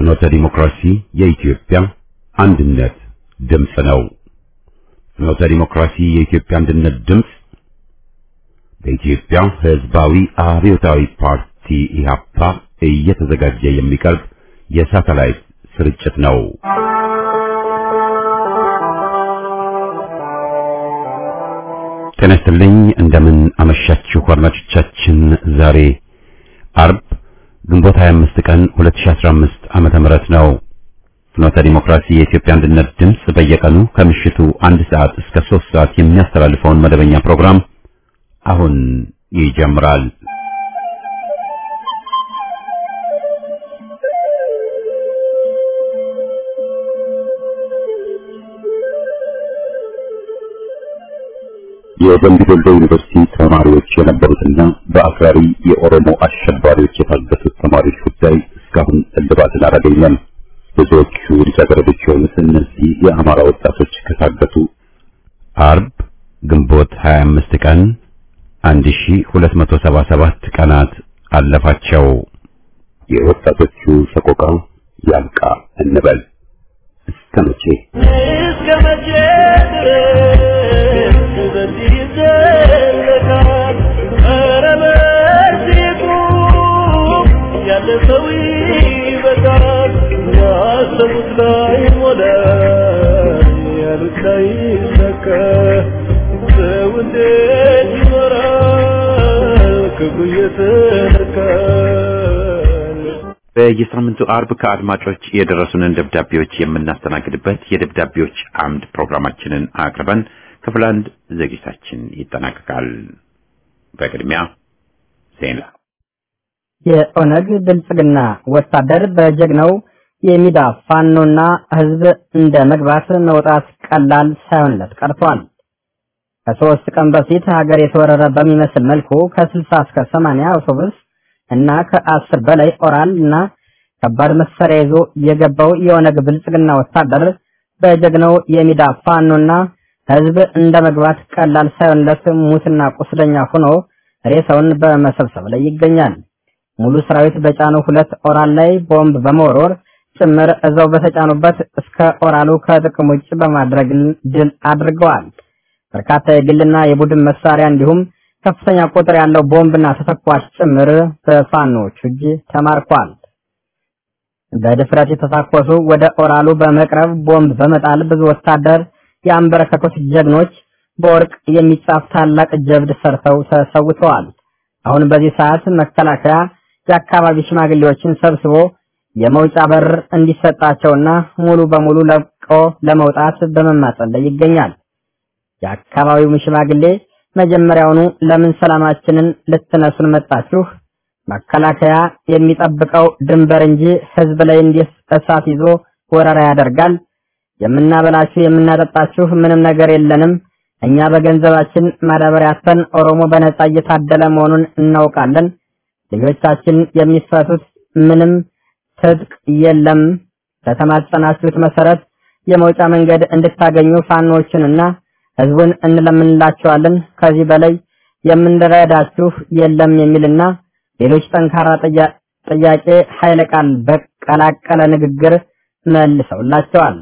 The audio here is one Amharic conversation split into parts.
ፍኖተ ዲሞክራሲ የኢትዮጵያ አንድነት ድምፅ ነው። ፍኖተ ዲሞክራሲ የኢትዮጵያ አንድነት ድምፅ በኢትዮጵያ ሕዝባዊ አብዮታዊ ፓርቲ ኢህአፓ እየተዘጋጀ የሚቀርብ የሳተላይት ስርጭት ነው። ጤና ይስጥልኝ። እንደምን አመሻችሁ አድማጮቻችን። ዛሬ አርብ ግንቦት 25 ቀን 2015 ዓመተ ምህረት ነው። ፍኖተ ዲሞክራሲ የኢትዮጵያ አንድነት ድምፅ በየቀኑ ከምሽቱ አንድ ሰዓት እስከ ሶስት ሰዓት የሚያስተላልፈውን መደበኛ ፕሮግራም አሁን ይጀምራል። የደምቢ ዶሎ ዩኒቨርሲቲ ተማሪዎች የነበሩትና በአክራሪ የኦሮሞ አሸባሪዎች የታገቱት ተማሪዎች ጉዳይ እስካሁን እልባትን አላገኘም። ብዙዎቹ ልጃገረዶች የሆኑት እነዚህ የአማራ ወጣቶች ከታገቱ አርብ ግንቦት 25 ቀን 1277 ቀናት አለፋቸው። የወጣቶቹ ሰቆቃ ያልቃ እንበል እስከ መቼ እስከ መቼ ድረስ በዚህ ይዘለቃል? ኧረ በዚህ ቁም፣ ያለ ሰው ይበቃል። ያሰቡት ላይ ሞላ፣ ያሉት ላይ ይሳካ። ሰው እንዴት ይኖራል ክብሩ እየተነካ? በየሳምንቱ አርብ ከአድማጮች የደረሱንን ደብዳቤዎች የምናስተናግድበት የደብዳቤዎች አምድ ፕሮግራማችንን አቅርበን ክፍል አንድ ዝግጅታችን ይጠናቀቃል። በቅድሚያ ዜና። የኦነግ ብልጽግና ወታደር በጀግናው የሚዳ ፋኖና ህዝብ እንደ መግባት መውጣት ቀላል ሳይሆንለት ቀርቷል። ከሶስት ቀን በፊት ሀገር የተወረረ በሚመስል መልኩ ከስልሳ እስከ ሰማንያ አውቶቡስ እና ከአስር በላይ ኦራል እና ከባድ መሳሪያ ይዞ የገባው የኦነግ ብልጽግና ወታደር በጀግናው የሚዳ ፋኖና ህዝብ እንደ መግባት ቀላል ሳይሆንለት ሙትና ቁስለኛ ሆኖ ሬሳውን በመሰብሰብ ላይ ይገኛል። ሙሉ ሰራዊት በጫኑ ሁለት ኦራል ላይ ቦምብ በመወርወር ጭምር እዛው በተጫኑበት እስከ ኦራሉ ከጥቅም ውጭ በማድረግ ድል አድርገዋል። በርካታ የግልና የቡድን መሳሪያ እንዲሁም ከፍተኛ ቁጥር ያለው ቦምብና ተተኳሽ ጭምር በፋኖቹ እጅ ተማርኳል። በድፍረት የተታኮሱ ወደ ኦራሉ በመቅረብ ቦምብ በመጣል ብዙ ወታደር የአንበረከኩት ጀግኖች በወርቅ የሚጻፍ ታላቅ ጀብድ ሰርተው ተሰውተዋል። አሁን በዚህ ሰዓት መከላከያ የአካባቢ ሽማግሌዎችን ሰብስቦ የመውጫ በር እንዲሰጣቸውና ሙሉ በሙሉ ለቆ ለመውጣት በመማጸን ላይ ይገኛል። የአካባቢው ሽማግሌ መጀመሪያውኑ ለምን ሰላማችንን ልትነሱን መጣችሁ? መከላከያ የሚጠብቀው ድንበር እንጂ ህዝብ ላይ እንዴት እሳት ይዞ ወረራ ያደርጋል? የምናበላችሁ የምናጠጣችሁ ምንም ነገር የለንም። እኛ በገንዘባችን ማዳበሪያ አጥተን ኦሮሞ በነጻ እየታደለ መሆኑን እናውቃለን። ልጆቻችን የሚፈቱት ምንም ትጥቅ የለም። በተማጸናችሁት መሰረት የመውጫ መንገድ እንድታገኙ ፋኖችንና ህዝቡን እንለምንላቸዋለን። ከዚህ በላይ የምንረዳችሁ የለም የሚልና ሌሎች ጠንካራ ጥያቄ ኃይለ ቃል በቀላቀለ ንግግር መልሰውላቸዋል።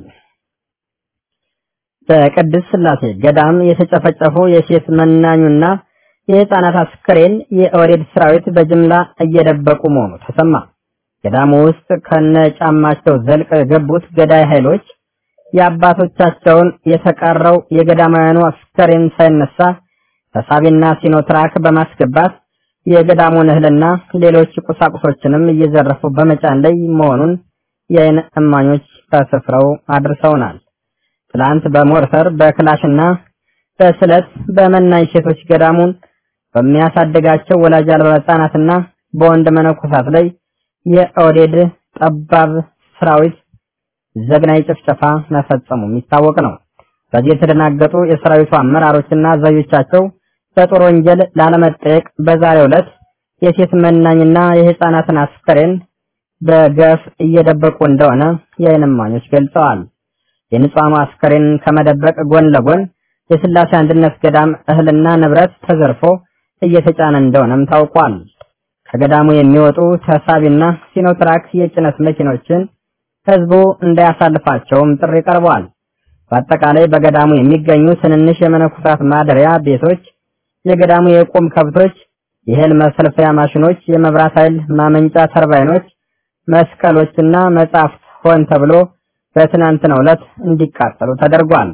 በቅድስት ስላሴ ገዳም የተጨፈጨፉ የሴት መናኙና የህፃናት አስክሬን የኦሬድ ሰራዊት በጅምላ እየደበቁ መሆኑ ተሰማ። ገዳሙ ውስጥ ከነጫማቸው ዘልቀው የገቡት ገዳይ ኃይሎች የአባቶቻቸውን የተቀረው የገዳማውያኑ አስከሬን ሳይነሳ ተሳቢና ሲኖትራክ በማስገባት የገዳሙን እህልና ሌሎች ቁሳቁሶችንም እየዘረፉ በመጫን ላይ መሆኑን የዓይን እማኞች ከስፍራው አድርሰውናል። ትላንት በሞርተር በክላሽና በስለት በመናኝ ሴቶች ገዳሙን በሚያሳድጋቸው ወላጅ አልባ ህጻናትና በወንድ መነኮሳት ላይ የኦዴድ ጠባብ ሰራዊት ዘግናይ ጭፍጨፋ መፈጸሙ የሚታወቅ ነው። በዚህ የተደናገጡ የሰራዊቱ አመራሮችና አዛዦቻቸው በጦር ወንጀል ላለመጠየቅ በዛሬው ዕለት የሴት መናኝና የህፃናትን አስከሬን በገፍ እየደበቁ እንደሆነ የዓይን እማኞች ገልጸዋል። የንጹሐኑ አስከሬን ከመደበቅ ጎን ለጎን የስላሴ አንድነት ገዳም እህልና ንብረት ተዘርፎ እየተጫነ እንደሆነም ታውቋል። ከገዳሙ የሚወጡ ተሳቢና ሲኖትራክ የጭነት መኪኖችን ህዝቡ እንዳያሳልፋቸውም ጥሪ ቀርቧል። በአጠቃላይ በገዳሙ የሚገኙ ትንንሽ የመነኮሳት ማደሪያ ቤቶች፣ የገዳሙ የቁም ከብቶች፣ የእህል መሰልፈያ ማሽኖች፣ የመብራት ኃይል ማመንጫ ተርባይኖች፣ መስቀሎችና መጻሕፍት ሆን ተብሎ በትናንትናው ዕለት እንዲቃጠሉ ተደርጓል።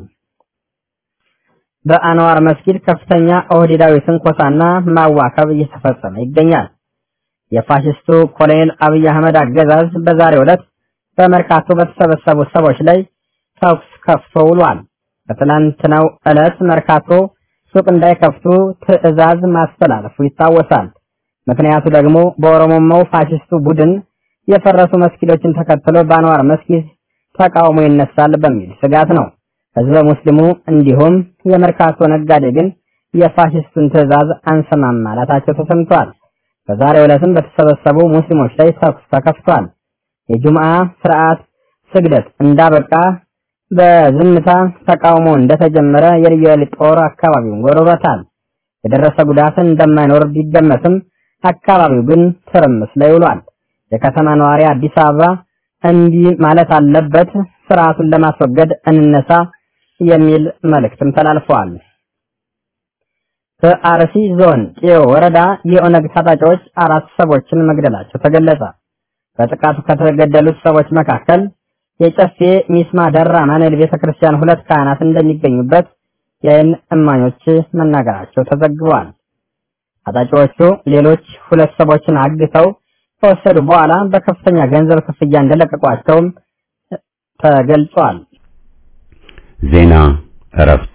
በአንዋር መስጊድ ከፍተኛ ኦህዴዳዊ ትንኮሳና ማዋከብ እየተፈጸመ ይገኛል። የፋሽስቱ ኮሎኔል አብይ አህመድ አገዛዝ በዛሬው ዕለት በመርካቶ በተሰበሰቡ ሰዎች ላይ ተኩስ ከፍቶ ውሏል። በትናንትናው ዕለት መርካቶ ሱቅ እንዳይከፍቱ ትዕዛዝ ማስተላለፉ ይታወሳል። ምክንያቱ ደግሞ በኦሮሞማው ፋሽስቱ ቡድን የፈረሱ መስጊዶችን ተከትሎ በአንዋር መስጊድ ተቃውሞ ይነሳል በሚል ስጋት ነው። ህዝበ ሙስሊሙ እንዲሁም የመርካቶ ነጋዴ ግን የፋሽስቱን ትዕዛዝ አንሰማም ማለታቸው ተሰምቷል። በዛሬው ዕለትም በተሰበሰቡ ሙስሊሞች ላይ ተኩስ ተከፍቷል። የጁምዓ ስርዓት ስግደት እንዳበቃ በዝምታ ተቃውሞ እንደተጀመረ የልዩ ኃይል ጦር አካባቢውን ወሮበታል። የደረሰ ጉዳት እንደማይኖር ቢገመትም አካባቢው ግን ትርምስ ላይ ውሏል። የከተማ ነዋሪ አዲስ አበባ እንዲህ ማለት አለበት፣ ስርዓቱን ለማስወገድ እንነሳ የሚል መልእክትም ተላልፈዋል። በአርሲ ዞን ቄዮ ወረዳ የኦነግ ታጣቂዎች አራት ሰዎችን መግደላቸው ተገለጸ። በጥቃቱ ከተገደሉት ሰዎች መካከል የጨፌ ሚስማ ደራ ማኑኤል ቤተክርስቲያን ሁለት ካህናት እንደሚገኙበት የዓይን እማኞች መናገራቸው ተዘግቧል። ታጣቂዎቹ ሌሎች ሁለት ሰዎችን አግተው ከወሰዱ በኋላ በከፍተኛ ገንዘብ ክፍያ እንደለቀቋቸውም ተገልጿል። ዜና እረፍት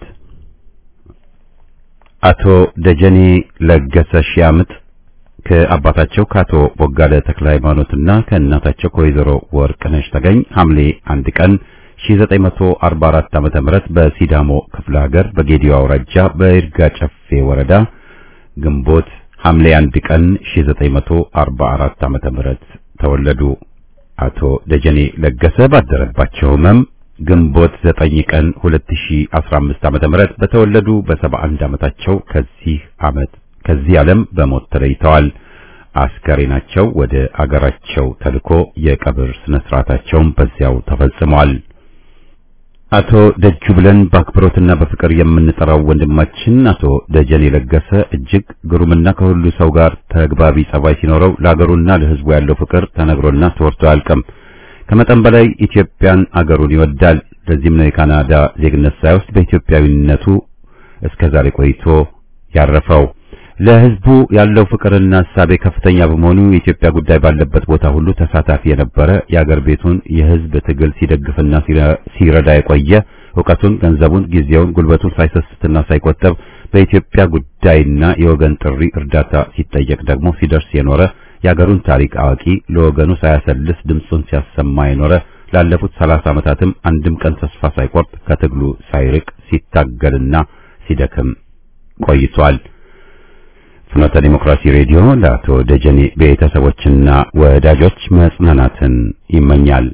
አቶ ደጀኔ ለገሰ ሺያምት ከአባታቸው ከአቶ ቦጋለ ተክለ ሃይማኖትና ከእናታቸው ከወይዘሮ ወርቅነሽ ተገኝ ሐምሌ አንድ ቀን 1944 ዓመተ ምህረት በሲዳሞ ክፍለ ሀገር በጌዲዮ አውራጃ በይርጋ ጨፌ ወረዳ ግንቦት ሐምሌ አንድ ቀን 1944 ዓመተ ምህረት ተወለዱ። አቶ ደጀኔ ለገሰ ባደረባቸው ህመም ግንቦት 9 ቀን 2015 ዓመተ ምህረት በተወለዱ በ71 ዓመታቸው ከዚህ ዓመት ከዚህ ዓለም በሞት ተለይተዋል። አስከሬናቸው ወደ አገራቸው ተልኮ የቀብር ስነ ስርዓታቸውም በዚያው ተፈጽሟል። አቶ ደጁ ብለን በአክብሮትና በፍቅር የምንጠራው ወንድማችን አቶ ደጀኔ ለገሰ እጅግ ግሩምና ከሁሉ ሰው ጋር ተግባቢ ጸባይ ሲኖረው ለአገሩና ለሕዝቡ ያለው ፍቅር ተነግሮና ተወርቶ አያልቅም። ከመጠን በላይ ኢትዮጵያን አገሩን ይወዳል። ለዚህም ነው የካናዳ ዜግነት ሳይወስድ በኢትዮጵያዊነቱ እስከ ዛሬ ቆይቶ ያረፈው። ለሕዝቡ ያለው ፍቅርና ሐሳቤ ከፍተኛ በመሆኑ የኢትዮጵያ ጉዳይ ባለበት ቦታ ሁሉ ተሳታፊ የነበረ የአገር ቤቱን የሕዝብ ትግል ሲደግፍና ሲረዳ የቆየ እውቀቱን፣ ገንዘቡን፣ ጊዜውን፣ ጉልበቱን ሳይሰስትና ሳይቆጠብ በኢትዮጵያ ጉዳይና የወገን ጥሪ እርዳታ ሲጠየቅ ደግሞ ሲደርስ የኖረ የአገሩን ታሪክ አዋቂ ለወገኑ ሳያሰልስ ድምፁን ሲያሰማ የኖረ ላለፉት ሰላሳ ዓመታትም አንድም ቀን ተስፋ ሳይቆርጥ ከትግሉ ሳይርቅ ሲታገልና ሲደክም ቆይቷል። ፍኖተ ዲሞክራሲ ሬዲዮ ለአቶ ደጀኔ ቤተሰቦችና ወዳጆች መጽናናትን ይመኛል።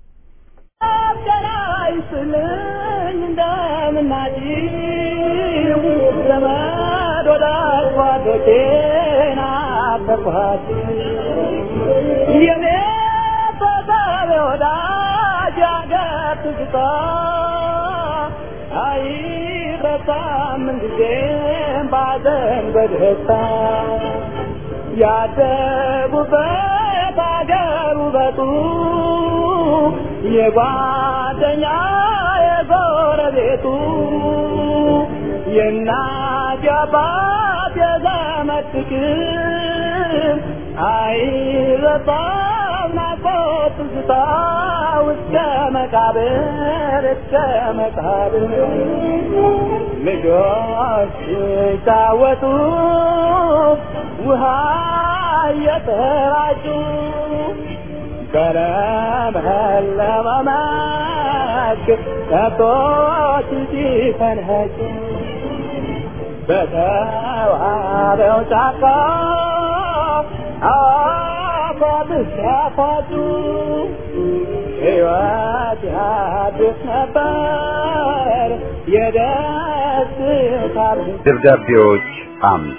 በደስታ ያደጉበት አገር ውበቱ የጓደኛ የጎረቤቱ የእናት የአባት የዘመድ ፍቅር አይረሳም ናፍቆት ትዝታ እስከ መቃብር እስከ መቃብር ልጆች ሲጫወቱ ውሃ እየተራጩ በለመለመ መስክ ከብቶች ሲፈንጩ በተዋበው ጫካ አፏብስ ሲያፏጩ ሕይወት ያድስ ነበር የደስታ ደብዳቤዎች አምድ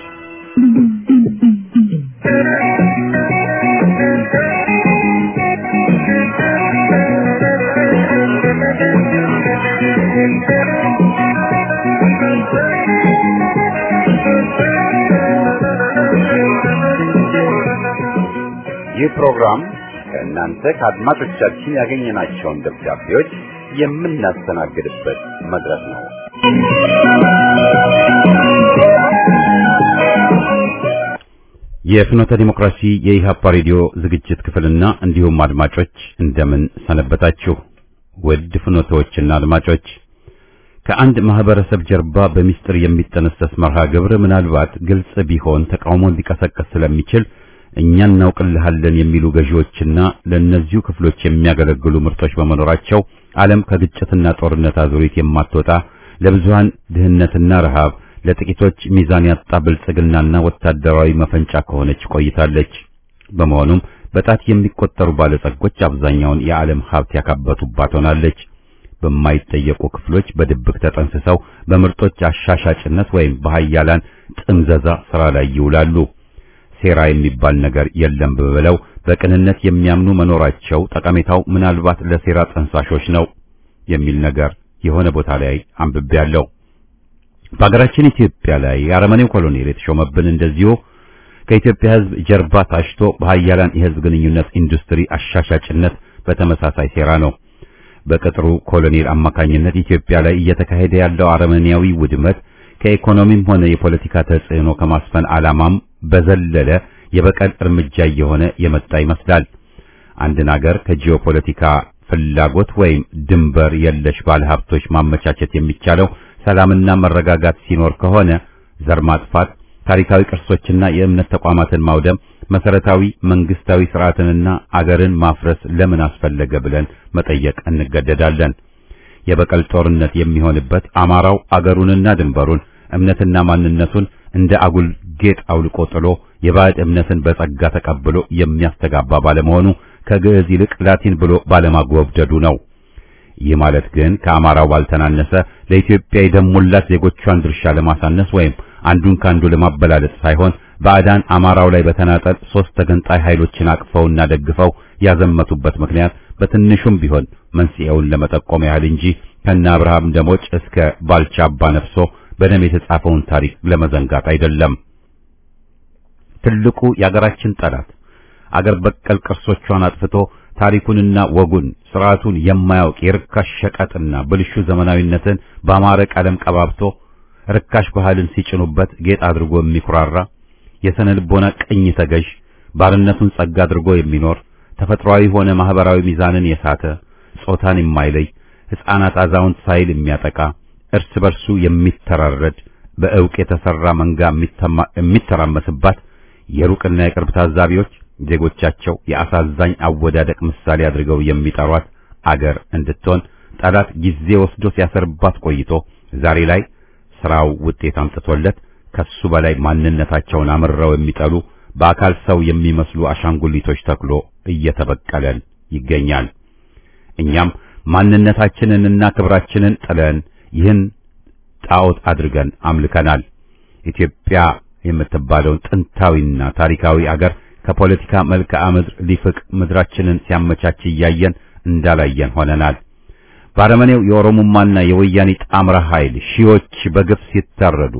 ይህ ፕሮግራም ከእናንተ ከአድማጮቻችን ያገኘናቸውን ደብዳቤዎች የምናስተናግድበት መድረክ ነው። የፍኖተ ዲሞክራሲ የኢሃፓ ሬዲዮ ዝግጅት ክፍልና እንዲሁም አድማጮች እንደምን ሰነበታችሁ? ውድ ፍኖተዎችና አድማጮች ከአንድ ማህበረሰብ ጀርባ በሚስጥር የሚጠነሰስ መርሃ ግብር ምናልባት ግልጽ ቢሆን ተቃውሞን ሊቀሰቅስ ስለሚችል እኛ እናውቅልሃለን የሚሉ ገዢዎችና ለእነዚሁ ክፍሎች የሚያገለግሉ ምርጦች በመኖራቸው ዓለም ከግጭትና ጦርነት አዙሪት የማትወጣ ለብዙሃን ድህነትና ረሃብ ለጥቂቶች ሚዛን ያጣ ብልጽግናና ወታደራዊ መፈንጫ ከሆነች ቆይታለች። በመሆኑም በጣት የሚቆጠሩ ባለጸጎች አብዛኛውን የዓለም ሀብት ያካበቱባት ሆናለች። በማይጠየቁ ክፍሎች በድብቅ ተጠንስሰው በምርጦች አሻሻጭነት ወይም በሃያላን ጥምዘዛ ስራ ላይ ይውላሉ። ሴራ የሚባል ነገር የለም ብለው በቅንነት የሚያምኑ መኖራቸው ጠቀሜታው ምናልባት ለሴራ ጠንሳሾች ነው የሚል ነገር የሆነ ቦታ ላይ አንብቤያለሁ። በሀገራችን ኢትዮጵያ ላይ የአረመኔው ኮሎኔል የተሾመብን እንደዚሁ ከኢትዮጵያ ሕዝብ ጀርባ ታሽቶ በሃያላን የሕዝብ ግንኙነት ኢንዱስትሪ አሻሻጭነት በተመሳሳይ ሴራ ነው። በቅጥሩ ኮሎኔል አማካኝነት ኢትዮጵያ ላይ እየተካሄደ ያለው አረመኔያዊ ውድመት ከኢኮኖሚም ሆነ የፖለቲካ ተጽዕኖ ከማስፈን ዓላማም በዘለለ የበቀል እርምጃ እየሆነ የመጣ ይመስላል። አንድን አገር ከጂኦፖለቲካ ፍላጎት ወይም ድንበር የለሽ ባለሀብቶች ማመቻቸት የሚቻለው ሰላምና መረጋጋት ሲኖር ከሆነ ዘር ማጥፋት፣ ታሪካዊ ቅርሶችና የእምነት ተቋማትን ማውደም፣ መሰረታዊ መንግስታዊ ስርዓትንና አገርን ማፍረስ ለምን አስፈለገ ብለን መጠየቅ እንገደዳለን። የበቀል ጦርነት የሚሆንበት አማራው አገሩንና ድንበሩን እምነትና ማንነቱን እንደ አጉል ጌጥ አውልቆ ጥሎ የባዕድ እምነትን በጸጋ ተቀብሎ የሚያስተጋባ ባለመሆኑ ከግዕዝ ይልቅ ላቲን ብሎ ባለማጎብደዱ ነው። ይህ ማለት ግን ከአማራው ባልተናነሰ ለኢትዮጵያ የደሙላት ዜጎቿን ድርሻ ለማሳነስ ወይም አንዱን ካንዱ ለማበላለጥ ሳይሆን ባዕዳን አማራው ላይ በተናጠል ሶስት ተገንጣይ ኃይሎችን አቅፈውና ደግፈው ያዘመቱበት ምክንያት በትንሹም ቢሆን መንስኤውን ለመጠቆም ያህል እንጂ ከነ አብርሃም ደሞጭ እስከ ባልቻ አባ ነፍሶ በደም የተጻፈውን ታሪክ ለመዘንጋት አይደለም። ትልቁ የአገራችን ጠላት አገር በቀል ቅርሶቿን አጥፍቶ ታሪኩንና ወጉን ስርዓቱን የማያውቅ የርካሽ ሸቀጥና ብልሹ ዘመናዊነትን በአማረ ቀለም ቀባብቶ ርካሽ ባህልን ሲጭኑበት ጌጥ አድርጎ የሚኩራራ የሰነ ልቦና ቅኝ ተገዥ ባርነቱን ጸጋ አድርጎ የሚኖር ተፈጥሯዊ ሆነ ማህበራዊ ሚዛንን የሳተ ጾታን የማይለይ ሕፃናት አዛውንት ሳይል የሚያጠቃ እርስ በርሱ የሚተራረድ በእውቅ የተሰራ መንጋ የሚተራመስባት የሩቅና የቅርብ ታዛቢዎች ዜጎቻቸው የአሳዛኝ አወዳደቅ ምሳሌ አድርገው የሚጠሯት አገር እንድትሆን ጠላት ጊዜ ወስዶ ሲያሰርባት ቆይቶ ዛሬ ላይ ስራው ውጤት አምጥቶለት ከሱ በላይ ማንነታቸውን አምርረው የሚጠሉ በአካል ሰው የሚመስሉ አሻንጉሊቶች ተክሎ እየተበቀለን ይገኛል። እኛም ማንነታችንንና ክብራችንን ጥለን ይህን ጣዖት አድርገን አምልከናል። ኢትዮጵያ የምትባለውን ጥንታዊና ታሪካዊ አገር ከፖለቲካ መልክዓ ምድር ሊፍቅ ምድራችንን ሲያመቻች እያየን እንዳላየን ሆነናል። ባረመኔው የኦሮሞማና የወያኔ ጣምራ ኃይል ሺዎች በግፍ ሲታረዱ፣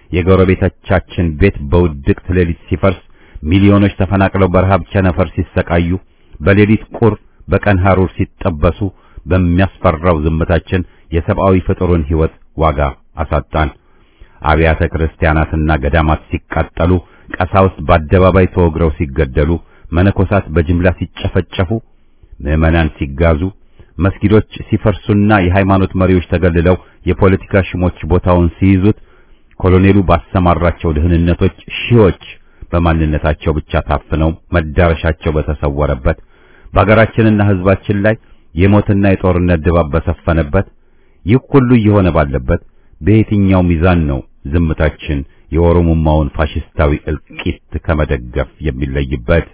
የጎረቤቶቻችን ቤት በውድቅት ሌሊት ሲፈርስ፣ ሚሊዮኖች ተፈናቅለው በረሃብ ቸነፈር ሲሰቃዩ፣ በሌሊት ቁር በቀን ሐሩር ሲጠበሱ፣ በሚያስፈራው ዝምታችን የሰብአዊ ፍጡሩን ሕይወት ዋጋ አሳጣን። አብያተ ክርስቲያናትና ገዳማት ሲቃጠሉ፣ ቀሳውስት በአደባባይ ተወግረው ሲገደሉ፣ መነኮሳት በጅምላ ሲጨፈጨፉ፣ ምዕመናን ሲጋዙ፣ መስጊዶች ሲፈርሱና የሃይማኖት መሪዎች ተገልለው የፖለቲካ ሽሞች ቦታውን ሲይዙት፣ ኮሎኔሉ ባሰማራቸው ደህንነቶች ሺዎች በማንነታቸው ብቻ ታፍነው መዳረሻቸው በተሰወረበት በአገራችንና ሕዝባችን ላይ የሞትና የጦርነት ድባብ በሰፈነበት ይህ ሁሉ እየሆነ ባለበት በየትኛው ሚዛን ነው ዝምታችን የኦሮሞማውን ፋሽስታዊ እልቂት ከመደገፍ የሚለይበት?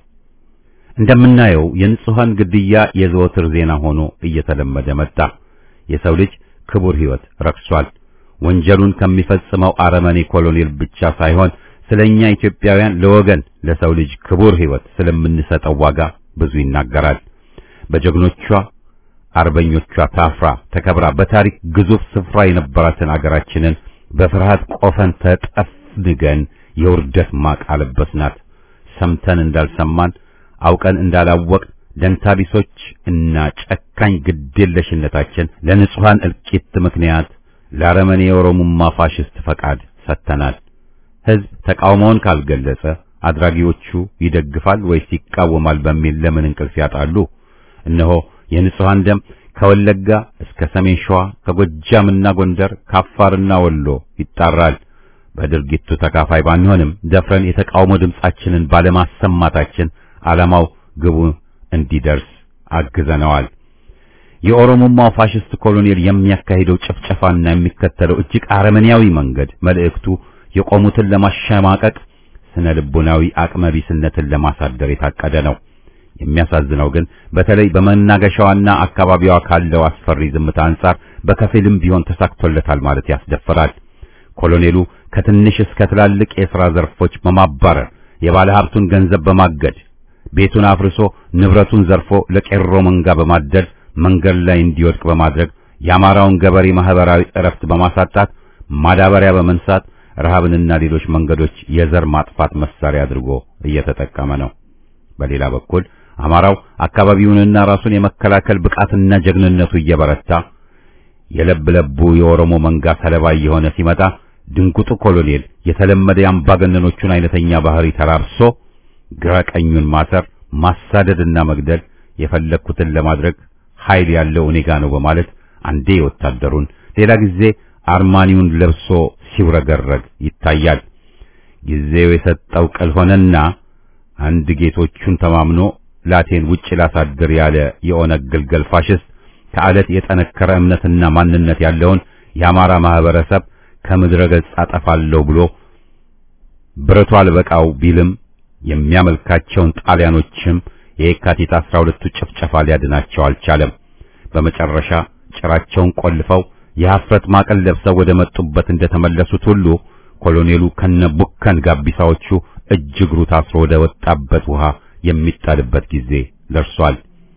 እንደምናየው የንጹሃን ግድያ የዘወትር ዜና ሆኖ እየተለመደ መጣ። የሰው ልጅ ክቡር ሕይወት ረክሷል። ወንጀሉን ከሚፈጽመው አረመኔ ኮሎኔል ብቻ ሳይሆን ስለኛ ኢትዮጵያውያን ለወገን ለሰው ልጅ ክቡር ሕይወት ስለምንሰጠው ዋጋ ብዙ ይናገራል። በጀግኖቿ አርበኞቿ ታፍራ ተከብራ በታሪክ ግዙፍ ስፍራ የነበራትን አገራችንን በፍርሃት ቆፈን ተጠፍንገን የውርደት ማቅ አለበስናት። ሰምተን እንዳልሰማን አውቀን እንዳላወቅ ደንታቢሶች እና ጨካኝ ግዴለሽነታችን ለንጹሃን እልቂት ምክንያት ለአረመኔ የኦሮሙማ ፋሽስት ፈቃድ ሰጥተናል። ሕዝብ ተቃውሞውን ካልገለጸ አድራጊዎቹ ይደግፋል ወይስ ይቃወማል በሚል ለምን እንቅልፍ ያጣሉ? እነሆ የንጹሃን ደም ከወለጋ እስከ ሰሜን ሸዋ ከጎጃምና ጎንደር ከአፋርና ወሎ ይጣራል። በድርጊቱ ተካፋይ ባንሆንም ደፍረን የተቃውሞ ድምጻችንን ባለማሰማታችን ዓላማው ግቡ እንዲደርስ አግዘነዋል። የኦሮሞማው ፋሽስት ኮሎኔል የሚያካሂደው ጭፍጨፋና የሚከተለው እጅግ አረመኔያዊ መንገድ መልእክቱ የቆሙትን ለማሸማቀቅ ስነ ልቦናዊ አቅመቢስነትን ለማሳደር የታቀደ ነው። የሚያሳዝነው ግን በተለይ በመናገሻዋና አካባቢዋ ካለው አስፈሪ ዝምታ አንጻር በከፊልም ቢሆን ተሳክቶለታል ማለት ያስደፍራል። ኮሎኔሉ ከትንሽ እስከ ትላልቅ የሥራ ዘርፎች በማባረር የባለ ሀብቱን ገንዘብ በማገድ ቤቱን አፍርሶ ንብረቱን ዘርፎ ለቄሮ መንጋ በማደል መንገድ ላይ እንዲወድቅ በማድረግ የአማራውን ገበሬ ማህበራዊ እረፍት በማሳጣት ማዳበሪያ በመንሳት ረሃብንና ሌሎች መንገዶች የዘር ማጥፋት መሳሪያ አድርጎ እየተጠቀመ ነው። በሌላ በኩል አማራው አካባቢውንና ራሱን የመከላከል ብቃትና ጀግንነቱ እየበረታ የለብ ለቡ የኦሮሞ መንጋ ሰለባ እየሆነ ሲመጣ ድንጉጡ ኮሎኔል የተለመደ የአምባገነኖቹን አይነተኛ ባህሪ ተራርሶ ግራ ቀኙን ማሰር፣ ማሳደድና መግደል የፈለግኩትን ለማድረግ ኃይል ያለው እኔ ጋ ነው በማለት አንዴ ወታደሩን ሌላ ጊዜ አርማኒውን ለብሶ ሲውረገረግ ይታያል። ጊዜው የሰጠው ቅል ሆነና አንድ ጌቶቹን ተማምኖ ላቴን ውጭ ላሳድር ያለ የኦነግ ግልገል ፋሽስት ከአለት የጠነከረ እምነትና ማንነት ያለውን የአማራ ማህበረሰብ ከምድረ ገጽ አጠፋለሁ ብሎ ብረቱ አልበቃው ቢልም የሚያመልካቸውን ጣሊያኖችም የየካቲት 12ቱ ጭፍጨፋ ሊያድናቸው አልቻለም። በመጨረሻ ጭራቸውን ቆልፈው የሐፍረት ማቅን ለብሰው ወደ መጡበት እንደተመለሱት ሁሉ ኮሎኔሉ ከነቡከን ጋቢሳዎቹ እጅ እግሩ ታስሮ ወደ ወጣበት ውሃ የሚጣልበት ጊዜ ደርሷል።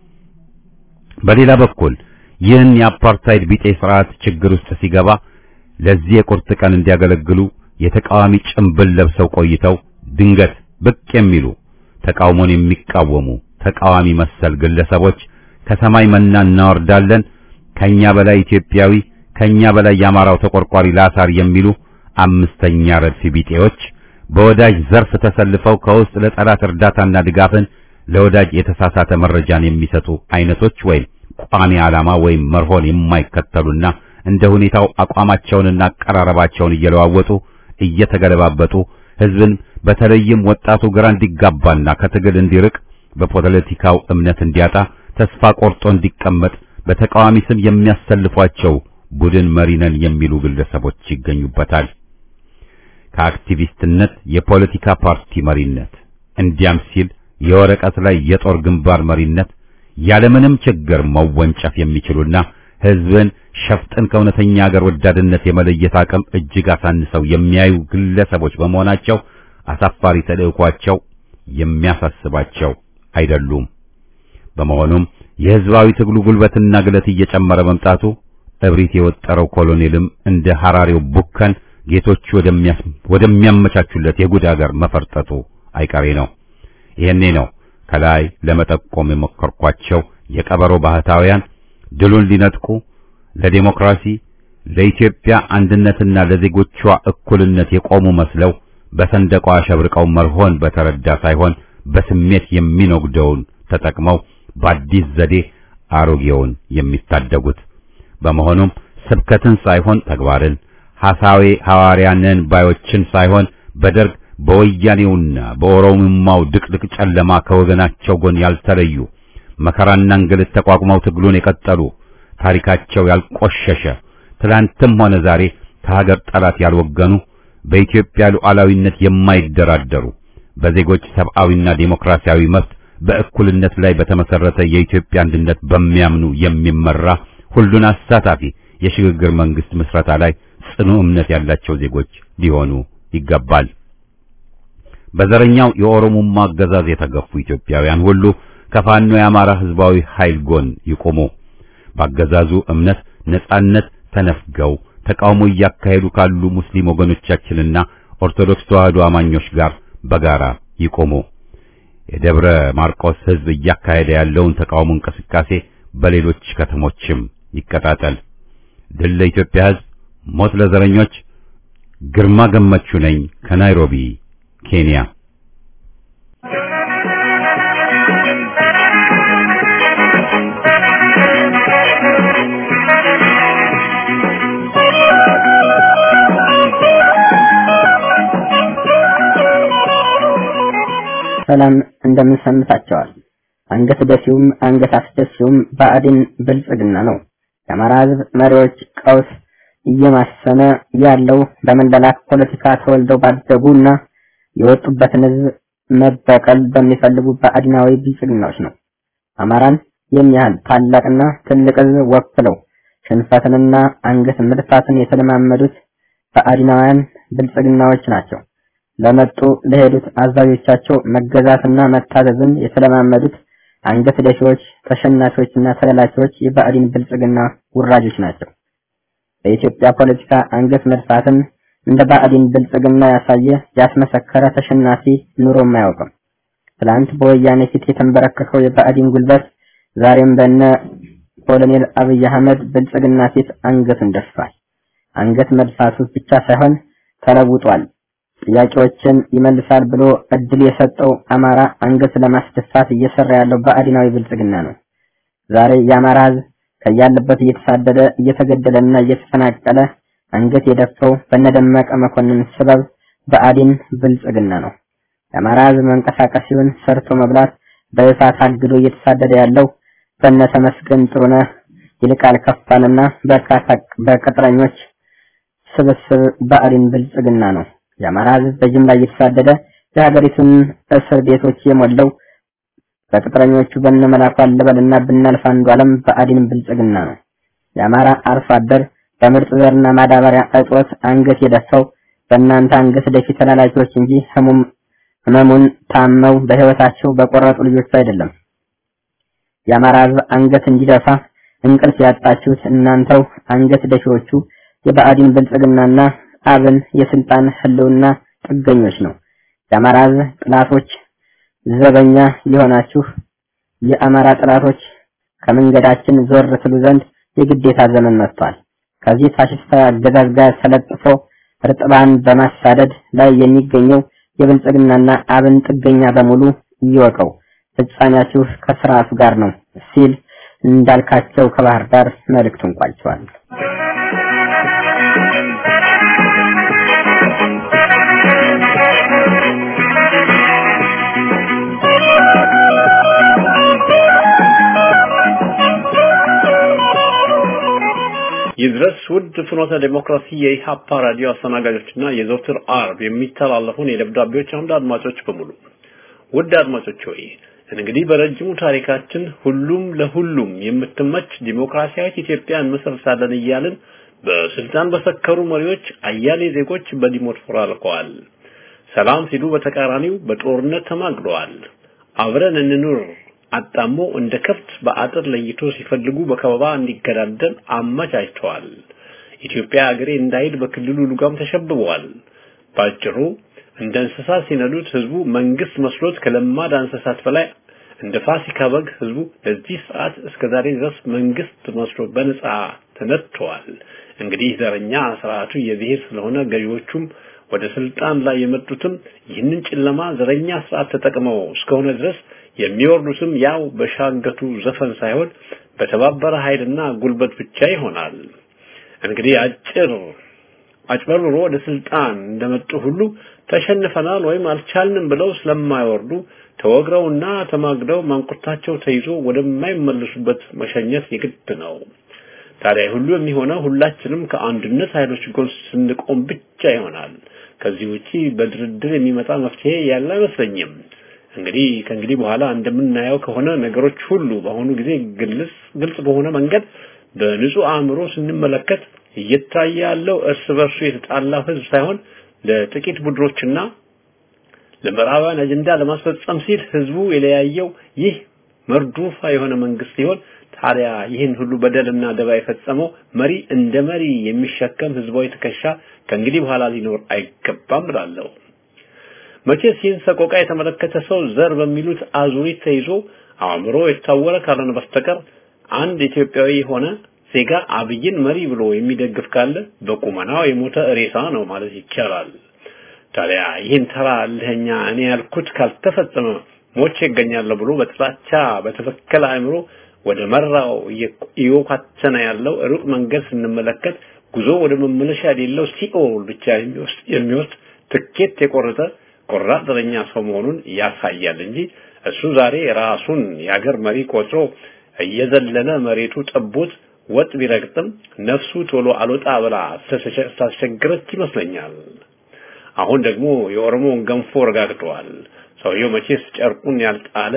በሌላ በኩል ይህን የአፓርታይድ ቢጤ ስርዓት ችግር ውስጥ ሲገባ ለዚህ የቁርጥ ቀን እንዲያገለግሉ የተቃዋሚ ጭንብል ለብሰው ቆይተው ድንገት ብቅ የሚሉ ተቃውሞን የሚቃወሙ ተቃዋሚ መሰል ግለሰቦች ከሰማይ መና እናወርዳለን፣ ከኛ በላይ ኢትዮጵያዊ፣ ከኛ በላይ የአማራው ተቆርቋሪ ላሳር የሚሉ አምስተኛ ረድፍ ቢጤዎች በወዳጅ ዘርፍ ተሰልፈው ከውስጥ ለጠላት እርዳታና ድጋፍን ለወዳጅ የተሳሳተ መረጃን የሚሰጡ አይነቶች ወይም ቋሚ ዓላማ ወይም መርሆን የማይከተሉና እንደ ሁኔታው አቋማቸውንና አቀራረባቸውን እየለዋወጡ እየተገለባበጡ ሕዝብን በተለይም ወጣቱ ግራ እንዲጋባና ከትግል እንዲርቅ በፖለቲካው እምነት እንዲያጣ ተስፋ ቆርጦ እንዲቀመጥ በተቃዋሚ ስም የሚያሰልፏቸው ቡድን መሪ ነን የሚሉ ግለሰቦች ይገኙበታል። ከአክቲቪስትነት የፖለቲካ ፓርቲ መሪነት እንዲያም ሲል የወረቀት ላይ የጦር ግንባር መሪነት ያለምንም ችግር መወንጨፍ የሚችሉና ሕዝብን ሸፍጥን ከእውነተኛ ሀገር ወዳድነት የመለየት አቅም እጅግ አሳንሰው የሚያዩ ግለሰቦች በመሆናቸው አሳፋሪ ተልዕኳቸው የሚያሳስባቸው አይደሉም። በመሆኑም የሕዝባዊ ትግሉ ጉልበትና ግለት እየጨመረ መምጣቱ እብሪት የወጠረው ኮሎኔልም እንደ ሐራሪው ቡከን ጌቶቹ ወደሚያመቻቹለት የጉድ አገር መፈርጠጡ አይቀሬ ነው። ይሄኔ ነው ከላይ ለመጠቆም የሞከርኳቸው የቀበሮ ባህታውያን ድሉን ሊነጥቁ ለዲሞክራሲ፣ ለኢትዮጵያ አንድነትና ለዜጎቿ እኩልነት የቆሙ መስለው በሰንደቋ አሸብርቀው መርሆን በተረዳ ሳይሆን በስሜት የሚነጉደውን ተጠቅመው በአዲስ ዘዴ አሮጌውን የሚታደጉት። በመሆኑም ስብከትን ሳይሆን ተግባርን፣ ሐሳዌ ሐዋርያንን ባዮችን ሳይሆን በደርግ በወያኔውና በኦሮሞማው ድቅድቅ ጨለማ ከወገናቸው ጎን ያልተለዩ መከራና እንግልት ተቋቁመው ትግሉን የቀጠሉ ታሪካቸው ያልቆሸሸ ትላንትም ሆነ ዛሬ ከሀገር ጠላት ያልወገኑ በኢትዮጵያ ሉዓላዊነት የማይደራደሩ በዜጎች ሰብአዊና ዴሞክራሲያዊ መብት በእኩልነት ላይ በተመሰረተ የኢትዮጵያ አንድነት በሚያምኑ የሚመራ ሁሉን አሳታፊ የሽግግር መንግስት ምስረታ ላይ ጽኑ እምነት ያላቸው ዜጎች ሊሆኑ ይገባል። በዘረኛው የኦሮሞማ አገዛዝ የተገፉ ኢትዮጵያውያን ሁሉ ከፋኖ የአማራ ህዝባዊ ኃይል ጎን ይቆሙ። በአገዛዙ እምነት ነጻነት ተነፍገው ተቃውሞ እያካሄዱ ካሉ ሙስሊም ወገኖቻችንና ኦርቶዶክስ ተዋሕዶ አማኞች ጋር በጋራ ይቆሙ። የደብረ ማርቆስ ሕዝብ እያካሄደ ያለውን ተቃውሞ እንቅስቃሴ በሌሎች ከተሞችም ይቀጣጠል። ድል ለኢትዮጵያ ሕዝብ፣ ሞት ለዘረኞች። ግርማ ገመቹ ነኝ ከናይሮቢ ኬንያ። ሰላም እንደምን ሰንብታችኋል? አንገት ደፊውም አንገት አስደፊውም ብአዴን ብልጽግና ነው። የአማራ ሕዝብ መሪዎች ቀውስ እየማሰነ ያለው በመንደላት ፖለቲካ ተወልደው ባደጉና የወጡበትን ሕዝብ መበቀል በሚፈልጉ ብአዴናዊ ብልጽግናዎች ነው። አማራን የሚያህል ታላቅና ትልቅ ሕዝብ ወክለው ሽንፈትንና አንገት መድፋትን የተለማመዱት ብአዴናውያን ብልጽግናዎች ናቸው። ለመጡ ለሄዱት አዛዦቻቸው መገዛትና መታዘዝን የተለማመዱት አንገት ደፊዎች፣ ተሸናፊዎችና ተላላኪዎች የብአዴን ብልጽግና ውራጆች ናቸው። በኢትዮጵያ ፖለቲካ አንገት መድፋትን እንደ ብአዴን ብልጽግና ያሳየ ያስመሰከረ ተሸናፊ ኑሮም አያውቅም። ትላንት በወያኔ ፊት የተንበረከከው የብአዴን ጉልበት ዛሬም በነ ኮሎኔል አብይ አህመድ ብልጽግና ፊት አንገቱን ደፍቷል። አንገት መድፋቱ ብቻ ሳይሆን ተለውጧል። ጥያቄዎችን ይመልሳል ብሎ እድል የሰጠው አማራ አንገት ለማስደፋት እየሰራ ያለው ብአዴናዊ ብልጽግና ነው። ዛሬ የአማራ ሕዝብ ከያለበት እየተሳደደ እየተገደለና እየተፈናቀለ አንገት የደፈው በነደመቀ መኮንን ስበብ ብአዴን ብልጽግና ነው። የአማራ ሕዝብ መንቀሳቀስ ሲሆን ሰርቶ መብላት በእሳት አግዶ እየተሳደደ ያለው በነ ተመስገን ጥሩነህ ይልቃል ከፋንና በርካታ በቅጥረኞች ስብስብ ብአዴን ብልጽግና ነው። የአማራ ሕዝብ በጅምላ እየተሳደደ የሀገሪቱን እስር ቤቶች የሞላው በቅጥረኞቹ በነመላኩ አለበልና ብናልፍ አንዱ ዓለም ብአዴን ብልጽግና ነው። የአማራ አርሶ አደር በምርጥ ዘርና ማዳበሪያ እጦት አንገት የደፋው በእናንተ አንገት ደፊ ተላላኪዎች እንጂ ህሙም ህመሙን ታመው በህይወታቸው በቆረጡ ልጆቹ አይደለም። የአማራ ሕዝብ አንገት እንዲደፋ እንቅልፍ ያጣችሁት እናንተው አንገት ደፊዎቹ የብአዴን ብልጽግናና አብን የስልጣን ህልውና ጥገኞች ነው። የአማራ ሕዝብ ጥላቶች ዘበኛ የሆናችሁ የአማራ ጥላቶች ከመንገዳችን ዞር ትሉ ዘንድ የግዴታ ዘመን መጥቷል። ከዚህ ፋሽስታዊ አገዛዝ ጋር ተለጥፎ እርጥባን በማሳደድ ላይ የሚገኘው የብልጽግናና አብን ጥገኛ በሙሉ ይወቀው፣ ፍጻሜያችሁ ከስርዓቱ ጋር ነው ሲል እንዳልካቸው ከባህር ዳር መልእክቱን ቋጭቷል። ይድረስ ውድ ፍኖተ ዴሞክራሲ የኢሃፓ ራዲዮ አስተናጋጆችና የዘውትር አርብ የሚተላለፉን የደብዳቤዎች አምድ አድማጮች በሙሉ ውድ አድማጮች ሆይ እንግዲህ በረጅሙ ታሪካችን ሁሉም ለሁሉም የምትመች ዲሞክራሲያዊት ኢትዮጵያ እንመሰርታለን እያልን በስልጣን በሰከሩ መሪዎች አያሌ ዜጎች በዲሞስፖራ ልከዋል። ሰላም ሲሉ በተቃራኒው በጦርነት ተማግደዋል። አብረን እንኑር አጣሞ እንደ ከብት በአጥር ለይቶ ሲፈልጉ በከበባ እንዲገዳደል አመቻችተዋል። ኢትዮጵያ ሀገሬ እንዳይል በክልሉ ልጓም ተሸብበዋል። ባጭሩ እንደ እንስሳ ሲነዱት ህዝቡ መንግስት መስሎት ከለማዳ እንስሳት በላይ እንደ ፋሲካ በግ ህዝቡ ለዚህ ሰዓት እስከ ዛሬ ድረስ መንግስት መስሎ በነጻ ተነድተዋል። እንግዲህ ዘረኛ ስርዓቱ የብሔር ስለሆነ ገዢዎቹም ወደ ስልጣን ላይ የመጡትም ይህንን ጨለማ ዘረኛ ስርዓት ተጠቅመው እስከሆነ ድረስ የሚወርዱትም ያው በሻገቱ ዘፈን ሳይሆን በተባበረ ኃይልና ጉልበት ብቻ ይሆናል። እንግዲህ አጭር አጭበርብሮ ወደ ስልጣን እንደመጡ ሁሉ ተሸንፈናል ወይም አልቻልንም ብለው ስለማይወርዱ ተወግረውና ተማግደው ማንቁርታቸው ተይዞ ወደማይመለሱበት መሸኘት የግድ ነው። ታዲያ ሁሉ የሚሆነው ሁላችንም ከአንድነት ኃይሎች ጎን ስንቆም ብቻ ይሆናል። ከዚህ ውጪ በድርድር የሚመጣ መፍትሄ ያለ አይመስለኝም። እንግዲህ ከእንግዲህ በኋላ እንደምናየው ከሆነ ነገሮች ሁሉ በአሁኑ ጊዜ ግልጽ ግልጽ በሆነ መንገድ በንጹህ አእምሮ ስንመለከት እየታየ ያለው እርስ በርሱ የተጣላው ህዝብ ሳይሆን ለጥቂት ቡድኖችና ለምዕራባውያን አጀንዳ ለማስፈጸም ሲል ህዝቡ የለያየው ይህ መርዱፋ የሆነ መንግስት ሲሆን ታዲያ ይህን ሁሉ በደልና ደባ የፈጸመው መሪ እንደ መሪ የሚሸከም ህዝባዊ ትከሻ ከእንግዲህ በኋላ ሊኖር አይገባም እላለሁ። መቼስ ይህን ሰቆቃ የተመለከተ ሰው ዘር በሚሉት አዙሪት ተይዞ አእምሮ የታወረ ካልሆነ በስተቀር አንድ ኢትዮጵያዊ የሆነ ዜጋ አብይን መሪ ብሎ የሚደግፍ ካለ በቁመናው የሞተ ሬሳ ነው ማለት ይቻላል። ታዲያ ይህን ተራ እልህኛ እኔ ያልኩት ካልተፈጸመ ሞቼ ይገኛለሁ ብሎ በጥላቻ በተፈከለ አእምሮ ወደ መራው እየኳተነ ያለው ሩቅ መንገድ ስንመለከት ጉዞ ወደ መመለሻ የሌለው ሲኦል ብቻ የሚወስድ ትኬት የቆረጠ ቆራጥ ዘረኛ ሰው መሆኑን ያሳያል እንጂ እሱ ዛሬ ራሱን የአገር መሪ ቆጥሮ እየዘለለ መሬቱ ጠቦት ወጥ ቢረግጥም ነፍሱ ቶሎ አልወጣ ብላ ስታስቸግረች ይመስለኛል። አሁን ደግሞ የኦሮሞን ገንፎ ረጋግጠዋል። ሰውየው መቼስ ጨርቁን ያልጣለ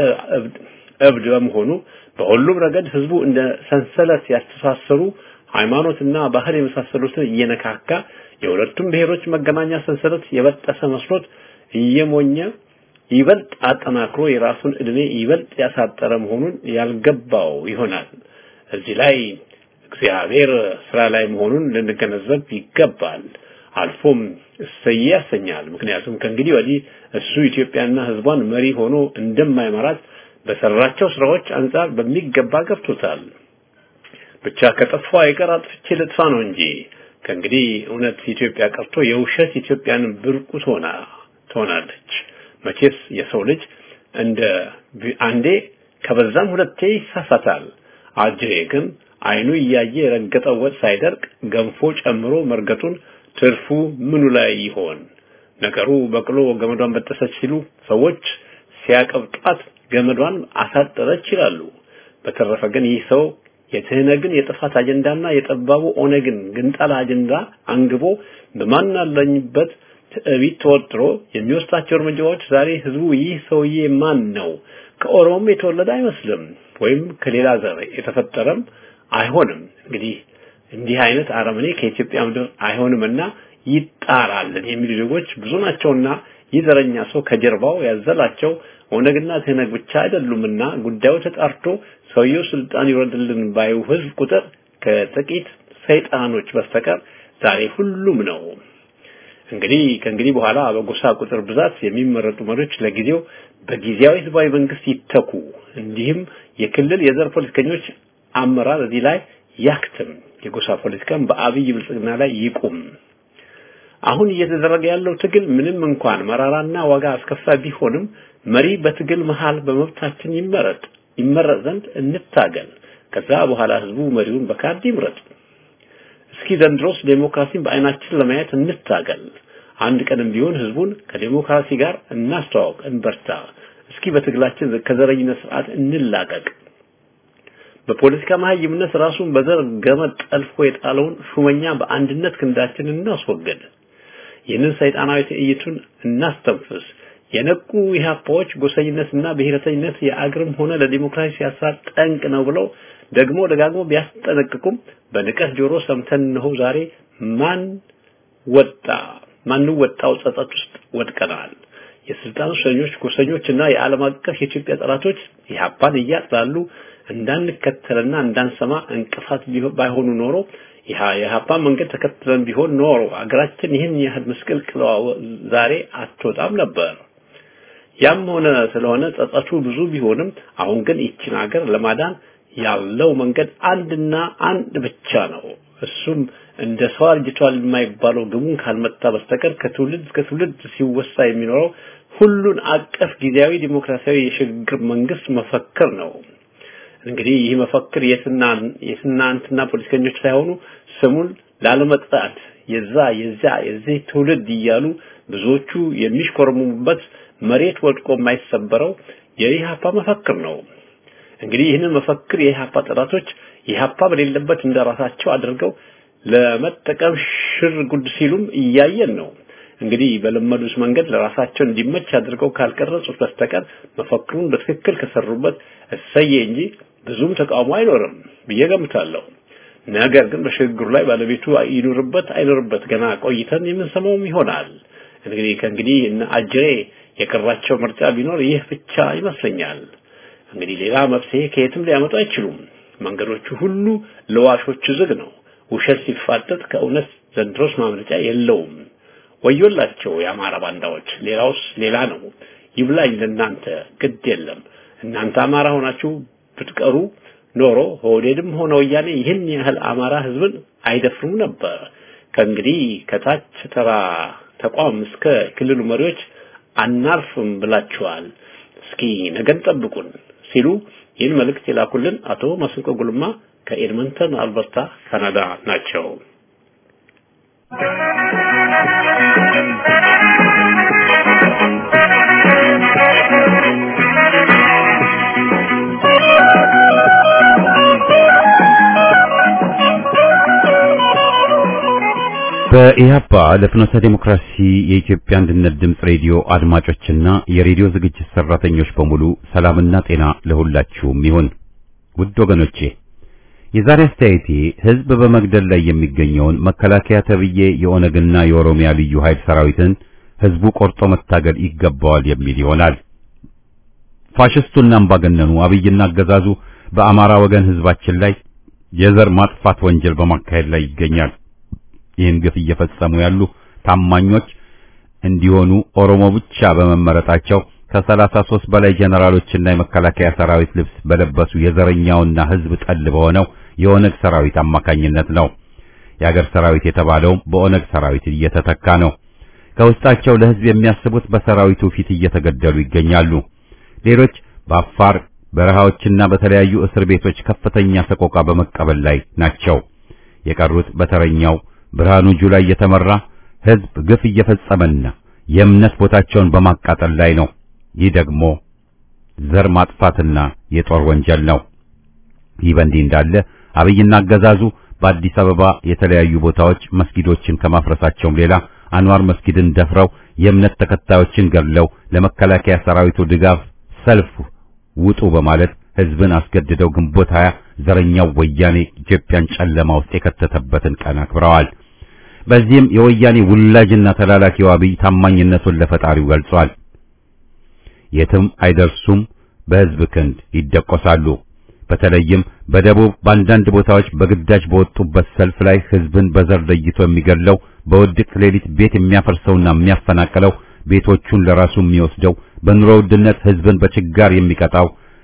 እብድ በመሆኑ በሁሉም ረገድ ህዝቡ እንደ ሰንሰለት ያስተሳሰሩ ሃይማኖትና ባህል የመሳሰሉትን እየነካካ የሁለቱም ብሔሮች መገናኛ ሰንሰለት የበጠሰ መስሎት እየሞኘ ይበልጥ አጠናክሮ የራሱን እድሜ ይበልጥ ያሳጠረ መሆኑን ያልገባው ይሆናል። እዚህ ላይ እግዚአብሔር ስራ ላይ መሆኑን ልንገነዘብ ይገባል። አልፎም እሰይ ያሰኛል። ምክንያቱም ከእንግዲህ ወዲህ እሱ ኢትዮጵያና ህዝቧን መሪ ሆኖ እንደማይመራት በሰራቸው ስራዎች አንጻር በሚገባ ገብቶታል። ብቻ ከጠፋ አይቀር አጥፍቼ ልጥፋ ነው እንጂ ከእንግዲህ እውነት ኢትዮጵያ ቀርቶ የውሸት ኢትዮጵያን ብርቁ ትሆና ትሆናለች። መቼስ የሰው ልጅ እንደ አንዴ ከበዛም ሁለቴ ይሳሳታል። አጅሬ ግን አይኑ እያየ የረገጠው ወጥ ሳይደርቅ ገንፎ ጨምሮ መርገጡን ትርፉ ምኑ ላይ ይሆን? ነገሩ በቅሎ ገመዷን በጠሰች ሲሉ ሰዎች ሲያቀብጧት ገመዷን አሳጠረች ይላሉ። በተረፈ ግን ይህ ሰው የትህነግን የጥፋት አጀንዳና የጠባቡ ኦነግን ግንጠላ አጀንዳ አንግቦ በማናለኝበት ትዕቢት ተወጥሮ የሚወስዳቸው እርምጃዎች ዛሬ ህዝቡ ይህ ሰውዬ ማን ነው? ከኦሮሞ የተወለደ አይመስልም፣ ወይም ከሌላ ዘር የተፈጠረም አይሆንም። እንግዲህ እንዲህ አይነት አረመኔ ከኢትዮጵያ ምድር አይሆንምና ይጣራልን የሚሉ ዜጎች ብዙ ናቸውና ይህ ዘረኛ ሰው ከጀርባው ያዘላቸው ኦነግና ትህነግ ብቻ አይደሉምና ጉዳዩ ተጣርቶ ሰውየው ስልጣን ይወርድልን ባዩ ህዝብ ቁጥር ከጥቂት ሰይጣኖች በስተቀር ዛሬ ሁሉም ነው። እንግዲህ ከእንግዲህ በኋላ በጎሳ ቁጥር ብዛት የሚመረጡ መሪዎች ለጊዜው በጊዜያዊ ህዝባዊ መንግስት ይተኩ። እንዲህም የክልል የዘር ፖለቲከኞች አመራር እዚህ ላይ ያክትም። የጎሳ ፖለቲካም በአብይ ብልጽግና ላይ ይቁም። አሁን እየተደረገ ያለው ትግል ምንም እንኳን መራራና ዋጋ አስከፋ ቢሆንም መሪ በትግል መሃል በመብታችን ይመረጥ ይመረጥ ዘንድ እንታገል። ከዛ በኋላ ህዝቡ መሪውን በካርድ ይምረጥ። እስኪ ዘንድሮስ ዴሞክራሲን በአይናችን ለማየት እንታገል። አንድ ቀንም ቢሆን ህዝቡን ከዴሞክራሲ ጋር እናስተዋውቅ፣ እንበርታ። እስኪ በትግላችን ከዘረኝነት ስርዓት እንላቀቅ። በፖለቲካ መሀይምነት ራሱን በዘር ገመድ ጠልፎ የጣለውን ሹመኛ በአንድነት ክንዳችን እናስወግድ። ይህንን ሰይጣናዊ ትዕይቱን እናስተንፍስ። የነቁ ኢህአፓዎች ጎሰኝነትና ብሔረተኝነት የአገርም ሆነ ለዲሞክራሲ ሀሳብ ጠንቅ ነው ብለው ደግሞ ደጋግሞ ቢያስጠነቅቁም በንቀት ጆሮ ሰምተን ነው ዛሬ ማን ወጣ ማን ወጣው ጸጸት ውስጥ ወድቀናል። የስልጣን እስረኞች ጎሰኞችና የዓለም አቀፍ የኢትዮጵያ ጠላቶች ኢህአፓን እያጥላሉ እንዳንከተልና እንዳንሰማ እንቅፋት ባይሆኑ ኖሮ የኢህአፓ መንገድ ተከትለን ቢሆን ኖሮ አገራችን ይህን ያህል ምስቅልቅሏ ዛሬ አትወጣም ነበር። ያም ሆነ ስለሆነ ጸጸቱ ብዙ ቢሆንም አሁን ግን ይችን ሀገር ለማዳን ያለው መንገድ አንድና አንድ ብቻ ነው። እሱም እንደ ሰው አርጅቷል የማይባለው ግቡን ካልመታ በስተቀር ከትውልድ ከትውልድ ሲወሳ የሚኖረው ሁሉን አቀፍ ጊዜያዊ ዲሞክራሲያዊ የሽግግር መንግስት መፈክር ነው። እንግዲህ ይህ መፈክር የትና የትና እንትና ፖለቲከኞች ሳይሆኑ ስሙን ላለመጥራት የዛ የዛ የዚህ ትውልድ እያሉ ብዙዎቹ የሚሽኮረሙበት መሬት ወድቆ የማይሰበረው የኢህአፓ መፈክር ነው። እንግዲህ ይህንን መፈክር የኢህአፓ ጠላቶች ኢህአፓ በሌለበት እንደራሳቸው አድርገው ለመጠቀም ሽር ጉድ ሲሉም እያየን ነው። እንግዲህ በለመዱት መንገድ ለራሳቸው እንዲመች አድርገው ካልቀረጹት በስተቀር መፈክሩን በትክክል ከሰሩበት እሰየ እንጂ ብዙም ተቃውሞ አይኖርም ብዬ ገምታለሁ። ነገር ግን በሽግግሩ ላይ ባለቤቱ ይኑርበት አይኖርበት ገና ቆይተን የምንሰማውም ይሆናል። እንግዲህ ከእንግዲህ እነ አጅሬ የቀራቸው ምርጫ ቢኖር ይህ ብቻ ይመስለኛል። እንግዲህ ሌላ መፍትሄ ከየትም ሊያመጡ አይችሉም። መንገዶቹ ሁሉ ለዋሾቹ ዝግ ነው። ውሸት ሲፋጠጥ ከእውነት ዘንድሮስ ማምለጫ የለውም። ወዮላቸው የአማራ ባንዳዎች። ሌላውስ ሌላ ነው። ይብላኝ ለእናንተ ግድ የለም። እናንተ አማራ ሆናችሁ ብትቀሩ ኖሮ ሆዴድም ሆነ ወያኔ ይህን ያህል አማራ ህዝብን አይደፍሩም ነበር። ከእንግዲህ ከታች ተራ ተቋም እስከ ክልሉ መሪዎች አናርፍም ብላችኋል። እስኪ ነገን ጠብቁን ሲሉ ይህን መልእክት የላኩልን አቶ መስንቆ ጉልማ ከኤድመንተን አልበርታ ካናዳ ናቸው። በኢህአፓ ለፍኖተ ዲሞክራሲ የኢትዮጵያ አንድነት ድምፅ ሬዲዮ አድማጮችና የሬዲዮ ዝግጅት ሰራተኞች በሙሉ ሰላምና ጤና ለሁላችሁም ይሁን። ውድ ወገኖቼ የዛሬ አስተያየቴ ህዝብ በመግደል ላይ የሚገኘውን መከላከያ ተብዬ የኦነግና የኦሮሚያ ልዩ ኃይል ሰራዊትን ህዝቡ ቆርጦ መታገል ይገባዋል የሚል ይሆናል። ፋሽስቱና አምባገነኑ አብይና አገዛዙ በአማራ ወገን ህዝባችን ላይ የዘር ማጥፋት ወንጀል በማካሄድ ላይ ይገኛል። ይህን ግፍ እየፈጸሙ ያሉ ታማኞች እንዲሆኑ ኦሮሞ ብቻ በመመረጣቸው ከሰላሳ ሦስት በላይ ጀነራሎችና የመከላከያ ሰራዊት ልብስ በለበሱ የዘረኛውና ህዝብ ጠል በሆነው የኦነግ ሰራዊት አማካኝነት ነው። የአገር ሰራዊት የተባለውም በኦነግ ሰራዊት እየተተካ ነው። ከውስጣቸው ለህዝብ የሚያስቡት በሰራዊቱ ፊት እየተገደሉ ይገኛሉ። ሌሎች በአፋር በረሃዎችና በተለያዩ እስር ቤቶች ከፍተኛ ሰቆቃ በመቀበል ላይ ናቸው። የቀሩት በተረኛው ብርሃኑ ጁላ እየተመራ ህዝብ ግፍ እየፈጸመና የእምነት ቦታቸውን በማቃጠል ላይ ነው። ይህ ደግሞ ዘር ማጥፋትና የጦር ወንጀል ነው። ይህ በእንዲህ እንዳለ አብይና አገዛዙ በአዲስ አበባ የተለያዩ ቦታዎች መስጊዶችን ከማፍረሳቸውም ሌላ አንዋር መስጊድን ደፍረው የእምነት ተከታዮችን ገድለው ለመከላከያ ሰራዊቱ ድጋፍ ሰልፍ ውጡ በማለት ህዝብን አስገድደው ግንቦት ሀያ ዘረኛው ወያኔ ኢትዮጵያን ጨለማ ውስጥ የከተተበትን ቀን አክብረዋል። በዚህም የወያኔ ውላጅና ተላላኪው አብይ ታማኝነቱን ለፈጣሪው ገልጿል። የትም አይደርሱም፣ በህዝብ ክንድ ይደቆሳሉ። በተለይም በደቡብ በአንዳንድ ቦታዎች በግዳጅ በወጡበት ሰልፍ ላይ ህዝብን በዘር ለይቶ የሚገድለው በውድቅ ሌሊት ቤት የሚያፈርሰውና የሚያፈናቅለው ቤቶቹን ለራሱ የሚወስደው በኑሮ ውድነት ህዝብን በችጋር የሚቀጣው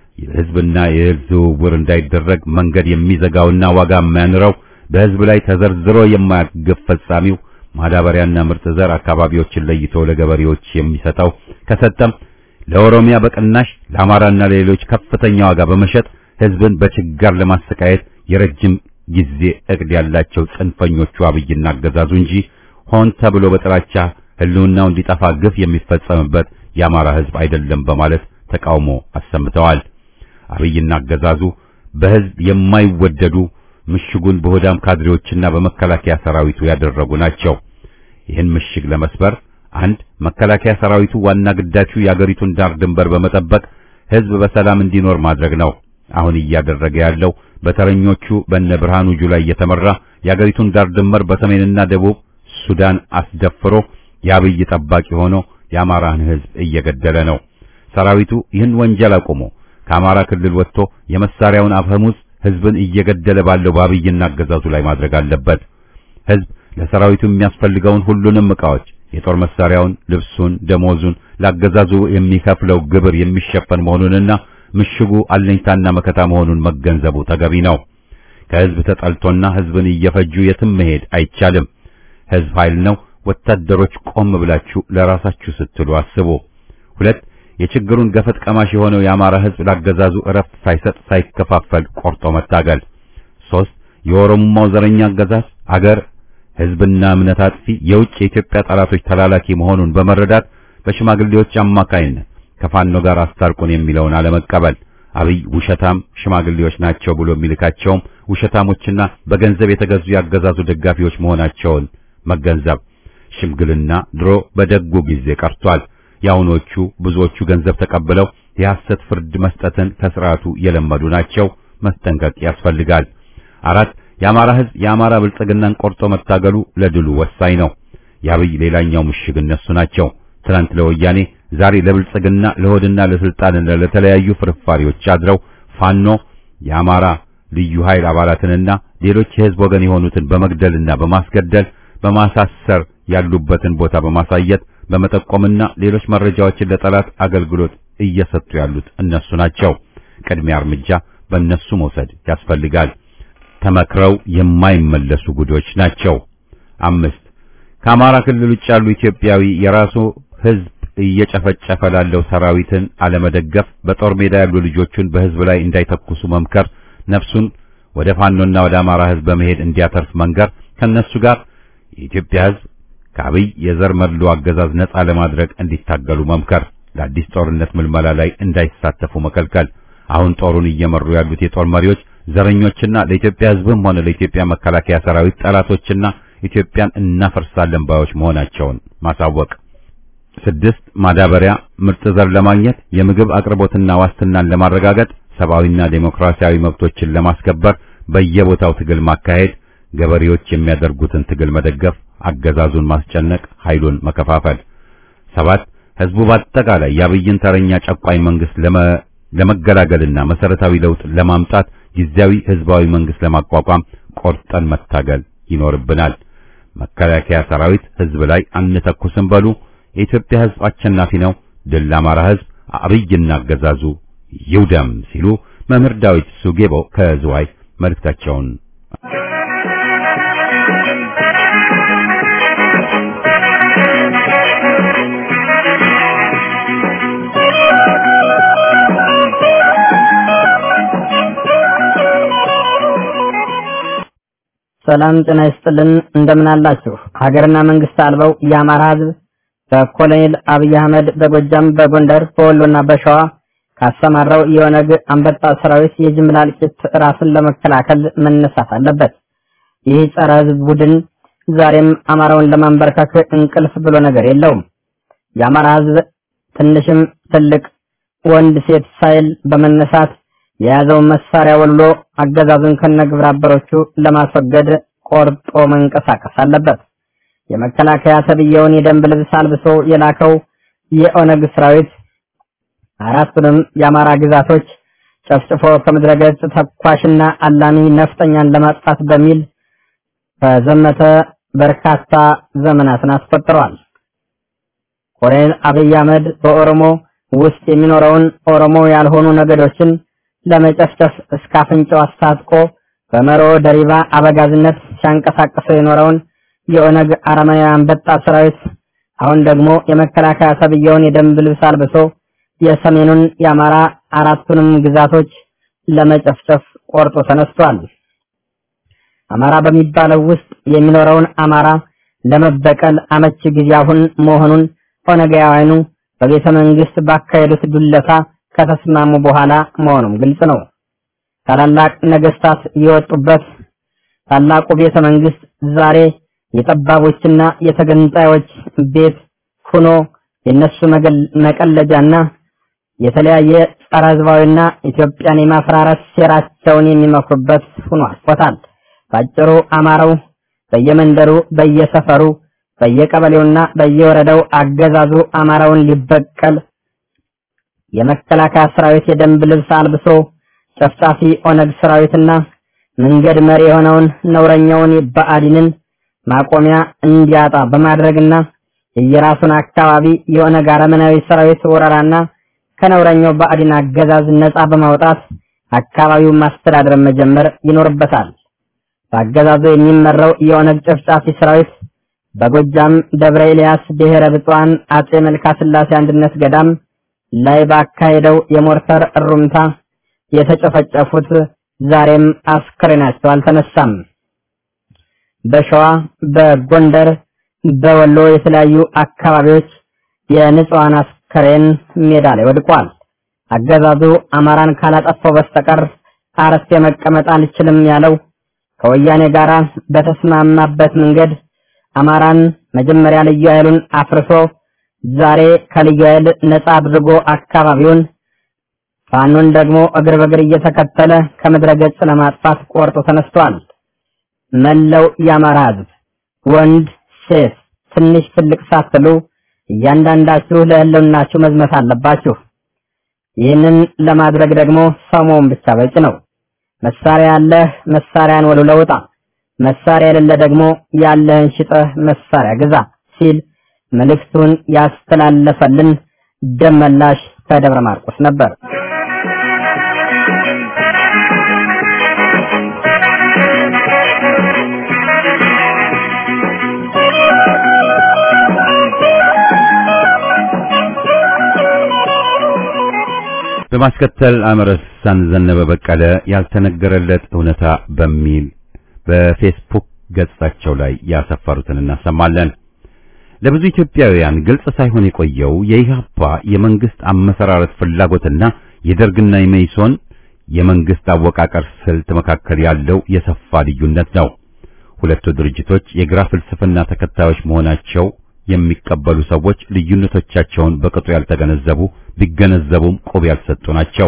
የህዝብና የእህል ዝውውር እንዳይደረግ መንገድ የሚዘጋውና ዋጋ የሚያንረው በህዝብ ላይ ተዘርዝሮ የማያግፍ ፈጻሚው ማዳበሪያና ምርጥ ዘር አካባቢዎችን ለይቶ ለገበሬዎች የሚሰጠው ከሰጠም ለኦሮሚያ በቅናሽ ለአማራና ለሌሎች ከፍተኛ ዋጋ በመሸጥ ህዝብን በችጋር ለማሰቃየት የረጅም ጊዜ እቅድ ያላቸው ጽንፈኞቹ አብይና አገዛዙ እንጂ ሆን ተብሎ በጥላቻ ህልውናው እንዲጠፋ ግፍ የሚፈጸምበት የአማራ ህዝብ አይደለም በማለት ተቃውሞ አሰምተዋል። አብይና አገዛዙ በህዝብ የማይወደዱ ምሽጉን በሆዳም ካድሬዎችና በመከላከያ ሰራዊቱ ያደረጉ ናቸው። ይህን ምሽግ ለመስበር አንድ መከላከያ ሰራዊቱ ዋና ግዳቹ የአገሪቱን ዳር ድንበር በመጠበቅ ህዝብ በሰላም እንዲኖር ማድረግ ነው። አሁን እያደረገ ያለው በተረኞቹ በነ ብርሃኑ ጁላ እየተመራ የአገሪቱን ዳር ድንበር በሰሜንና ደቡብ ሱዳን አስደፍሮ የአብይ ጠባቂ ሆኖ የአማራን ህዝብ እየገደለ ነው። ሰራዊቱ ይህን ወንጀል አቁሞ ከአማራ ክልል ወጥቶ የመሳሪያውን አፈሙዝ ህዝብን እየገደለ ባለው በአብይና አገዛዙ ላይ ማድረግ አለበት። ህዝብ ለሰራዊቱ የሚያስፈልገውን ሁሉንም ዕቃዎች፣ የጦር መሳሪያውን፣ ልብሱን፣ ደሞዙን ለአገዛዙ የሚከፍለው ግብር የሚሸፈን መሆኑንና ምሽጉ አለኝታና መከታ መሆኑን መገንዘቡ ተገቢ ነው። ከህዝብ ተጠልቶና ህዝብን እየፈጁ የትም መሄድ አይቻልም። ህዝብ ኃይል ነው። ወታደሮች ቆም ብላችሁ ለራሳችሁ ስትሉ አስቡ። ሁለት የችግሩን ገፈት ቀማሽ የሆነው የአማራ ህዝብ ላገዛዙ እረፍት ሳይሰጥ ሳይከፋፈል ቆርጦ መታገል። ሶስት የኦሮሞማው ዘረኛ አገዛዝ አገር ህዝብና እምነት አጥፊ የውጭ የኢትዮጵያ ጠላቶች ተላላኪ መሆኑን በመረዳት በሽማግሌዎች አማካይነት ከፋኖ ጋር አስታርቁን የሚለውን አለመቀበል። አብይ ውሸታም ሽማግሌዎች ናቸው ብሎ የሚልካቸውም ውሸታሞችና በገንዘብ የተገዙ ያገዛዙ ደጋፊዎች መሆናቸውን መገንዘብ። ሽምግልና ድሮ በደጉ ጊዜ ቀርቷል። የአሁኖቹ ብዙዎቹ ገንዘብ ተቀብለው የሐሰት ፍርድ መስጠትን ከስርዓቱ የለመዱ ናቸው። መስጠንቀቅ ያስፈልጋል። አራት የአማራ ህዝብ የአማራ ብልጽግናን ቆርጦ መታገሉ ለድሉ ወሳኝ ነው። የአብይ ሌላኛው ምሽግ እነሱ ናቸው። ትናንት ለወያኔ ዛሬ ለብልጽግና ለሆድና ለስልጣንና ለተለያዩ ፍርፋሪዎች አድረው ፋኖ የአማራ ልዩ ኃይል አባላትንና ሌሎች የህዝብ ወገን የሆኑትን በመግደልና በማስገደል በማሳሰር ያሉበትን ቦታ በማሳየት በመጠቆምና ሌሎች መረጃዎችን ለጠላት አገልግሎት እየሰጡ ያሉት እነሱ ናቸው። ቅድሚያ እርምጃ በእነሱ መውሰድ ያስፈልጋል። ተመክረው የማይመለሱ ጉዶች ናቸው። አምስት ከአማራ ክልል ውጭ ያሉ ኢትዮጵያዊ የራሱ ህዝብ እየጨፈጨፈ ላለው ሰራዊትን አለመደገፍ፣ በጦር ሜዳ ያሉ ልጆቹን በህዝብ ላይ እንዳይተኩሱ መምከር፣ ነፍሱን ወደ ፋኖና ወደ አማራ ህዝብ በመሄድ እንዲያተርፍ መንገር፣ ከነሱ ጋር የኢትዮጵያ ህዝብ ከአብይ የዘር መድሎ አገዛዝ ነጻ ለማድረግ እንዲታገሉ መምከር፣ ለአዲስ ጦርነት ምልመላ ላይ እንዳይሳተፉ መከልከል። አሁን ጦሩን እየመሩ ያሉት የጦር መሪዎች ዘረኞችና ለኢትዮጵያ ህዝብም ሆነ ለኢትዮጵያ መከላከያ ሰራዊት ጠላቶችና ኢትዮጵያን እናፈርሳለን ባዮች መሆናቸውን ማሳወቅ። ስድስት ማዳበሪያ፣ ምርጥ ዘር ለማግኘት የምግብ አቅርቦትና ዋስትናን ለማረጋገጥ ሰብአዊና ዴሞክራሲያዊ መብቶችን ለማስከበር በየቦታው ትግል ማካሄድ፣ ገበሬዎች የሚያደርጉትን ትግል መደገፍ፣ አገዛዙን ማስጨነቅ፣ ኃይሉን መከፋፈል። ሰባት ህዝቡ በአጠቃላይ የአብይን ተረኛ ጨቋኝ መንግስት ለመገላገልና መሰረታዊ ለውጥ ለማምጣት ጊዜያዊ ህዝባዊ መንግስት ለማቋቋም ቆርጠን መታገል ይኖርብናል። መከላከያ ሰራዊት ህዝብ ላይ አንተኩስም በሉ። የኢትዮጵያ ህዝብ አሸናፊ ነው። ድል ለአማራ ህዝብ፣ አብይና አገዛዙ ይውደም ሲሉ መምህር ዳዊት ሱጌቦ ከዝዋይ መልእክታቸውን ሰላም ጤና ይስጥልን። እንደምን አላችሁ? ሀገርና መንግስት አልበው የአማራ ህዝብ በኮሎኔል አብይ አህመድ በጎጃም፣ በጎንደር፣ በወሎና በሸዋ ካሰማራው የኦነግ አንበጣ ሰራዊት የጅምላ እልቂት ራስን ለመከላከል መነሳት አለበት። ይህ ጸረ ህዝብ ቡድን ዛሬም አማራውን ለማንበርከክ እንቅልፍ ብሎ ነገር የለውም። የአማራ ህዝብ ትንሽም ትልቅ ወንድ ሴት ሳይል በመነሳት የያዘውን መሳሪያ ወሎ አገዛዙን ከነግብረ አበሮቹ ለማስወገድ ቆርጦ መንቀሳቀስ አለበት። የመከላከያ ተብዬውን የደንብ ልብስ አልብሶ የላከው የኦነግ ሰራዊት አራቱንም የአማራ ግዛቶች ጨፍጭፎ ከምድረ ገጽ ተኳሽና አላሚ ነፍጠኛን ለማጥፋት በሚል በዘመተ በርካታ ዘመናትን አስቆጥሯል። ኮሎኔል አብይ አህመድ በኦሮሞ ውስጥ የሚኖረውን ኦሮሞ ያልሆኑ ነገዶችን ለመጨፍጨፍ እስከ አፍንጫው አስታጥቆ በመሮ ደሪባ አበጋዝነት ሲያንቀሳቅሰው የኖረውን የኦነግ አረመኔያዊ አንበጣ ሰራዊት አሁን ደግሞ የመከላከያ ተብዬውን የደንብ ልብስ አልብሶ የሰሜኑን የአማራ አራቱንም ግዛቶች ለመጨፍጨፍ ቆርጦ ተነስቷል። አማራ በሚባለው ውስጥ የሚኖረውን አማራ ለመበቀል አመቺ ጊዜ አሁን መሆኑን ኦነጋውያኑ በቤተ መንግስት ባካሄዱት ዱለታ ከተስማሙ በኋላ መሆኑም ግልጽ ነው። ታላላቅ ነገስታት የወጡበት ታላቁ ቤተ መንግስት ዛሬ የጠባቦችና የተገንጣዮች ቤት ሆኖ የነሱ መቀለጃና የተለያየ ጸረ ህዝባዊና ኢትዮጵያን የማፈራረስ ሴራቸውን የሚመክሩበት ሆኖ አልፎታል። ባጭሩ አማራው በየመንደሩ፣ በየሰፈሩ፣ በየቀበሌውና በየወረዳው አገዛዙ አማራውን ሊበቀል የመከላከያ ሰራዊት የደንብ ልብስ አልብሶ ጨፍጫፊ ኦነግ ሰራዊትና መንገድ መሪ የሆነውን ነውረኛውን ብአዴንን ማቆሚያ እንዲያጣ በማድረግና የየራሱን አካባቢ የኦነግ አረመናዊ ሰራዊት ወረራና ከነውረኛው ብአዴን አገዛዝ ነጻ በማውጣት አካባቢውን ማስተዳደር መጀመር ይኖርበታል። በአገዛዙ የሚመራው የኦነግ ጨፍጫፊ ሰራዊት በጎጃም ደብረ ኤልያስ ብሔረ ብፁዓን አጼ መልካ ስላሴ አንድነት ገዳም ላይ ባካሄደው የሞርተር እሩምታ የተጨፈጨፉት ዛሬም አስክሬናቸው አልተነሳም። በሸዋ፣ በጎንደር፣ በወሎ የተለያዩ አካባቢዎች የንጹሃን አስከሬን ሜዳ ላይ ወድቋል። አገዛዙ አማራን ካላጠፋው በስተቀር አረፍቴ መቀመጥ አልችልም ያለው ከወያኔ ጋራ በተስማማበት መንገድ አማራን መጀመሪያ ልዩ ኃይሉን አፍርሶ ዛሬ ከልዩ ኃይል ነጻ አድርጎ አካባቢውን ፋኖን ደግሞ እግር በእግር እየተከተለ ከምድረ ገጽ ለማጥፋት ቆርጦ ተነስቷል። መላው የአማራ ሕዝብ ወንድ፣ ሴት፣ ትንሽ ትልቅ ሳትሉ እያንዳንዳችሁ ለህልውናችሁ መዝመት አለባችሁ። ይህንን ለማድረግ ደግሞ ሰው መሆን ብቻ በቂ ነው። መሳሪያ ያለህ መሳሪያን ወልውለው ውጣ፣ መሳሪያ የሌለ ደግሞ ያለህን ሽጠህ መሳሪያ ግዛ ሲል መልእክቱን ያስተላለፈልን ደመላሽ ከደብረ ማርቆስ ነበር። በማስከተል አመረሳን ዘነበ በቀለ ያልተነገረለት እውነታ በሚል በፌስቡክ ገጻቸው ላይ ያሰፈሩትን እናሰማለን። ለብዙ ኢትዮጵያውያን ግልጽ ሳይሆን የቆየው የኢህአፓ የመንግስት አመሰራረት ፍላጎትና የደርግና የመይሶን የመንግስት አወቃቀር ስልት መካከል ያለው የሰፋ ልዩነት ነው። ሁለቱ ድርጅቶች የግራ ፍልስፍና ተከታዮች መሆናቸው የሚቀበሉ ሰዎች ልዩነቶቻቸውን በቅጡ ያልተገነዘቡ ቢገነዘቡም ቆብ ያልሰጡ ናቸው።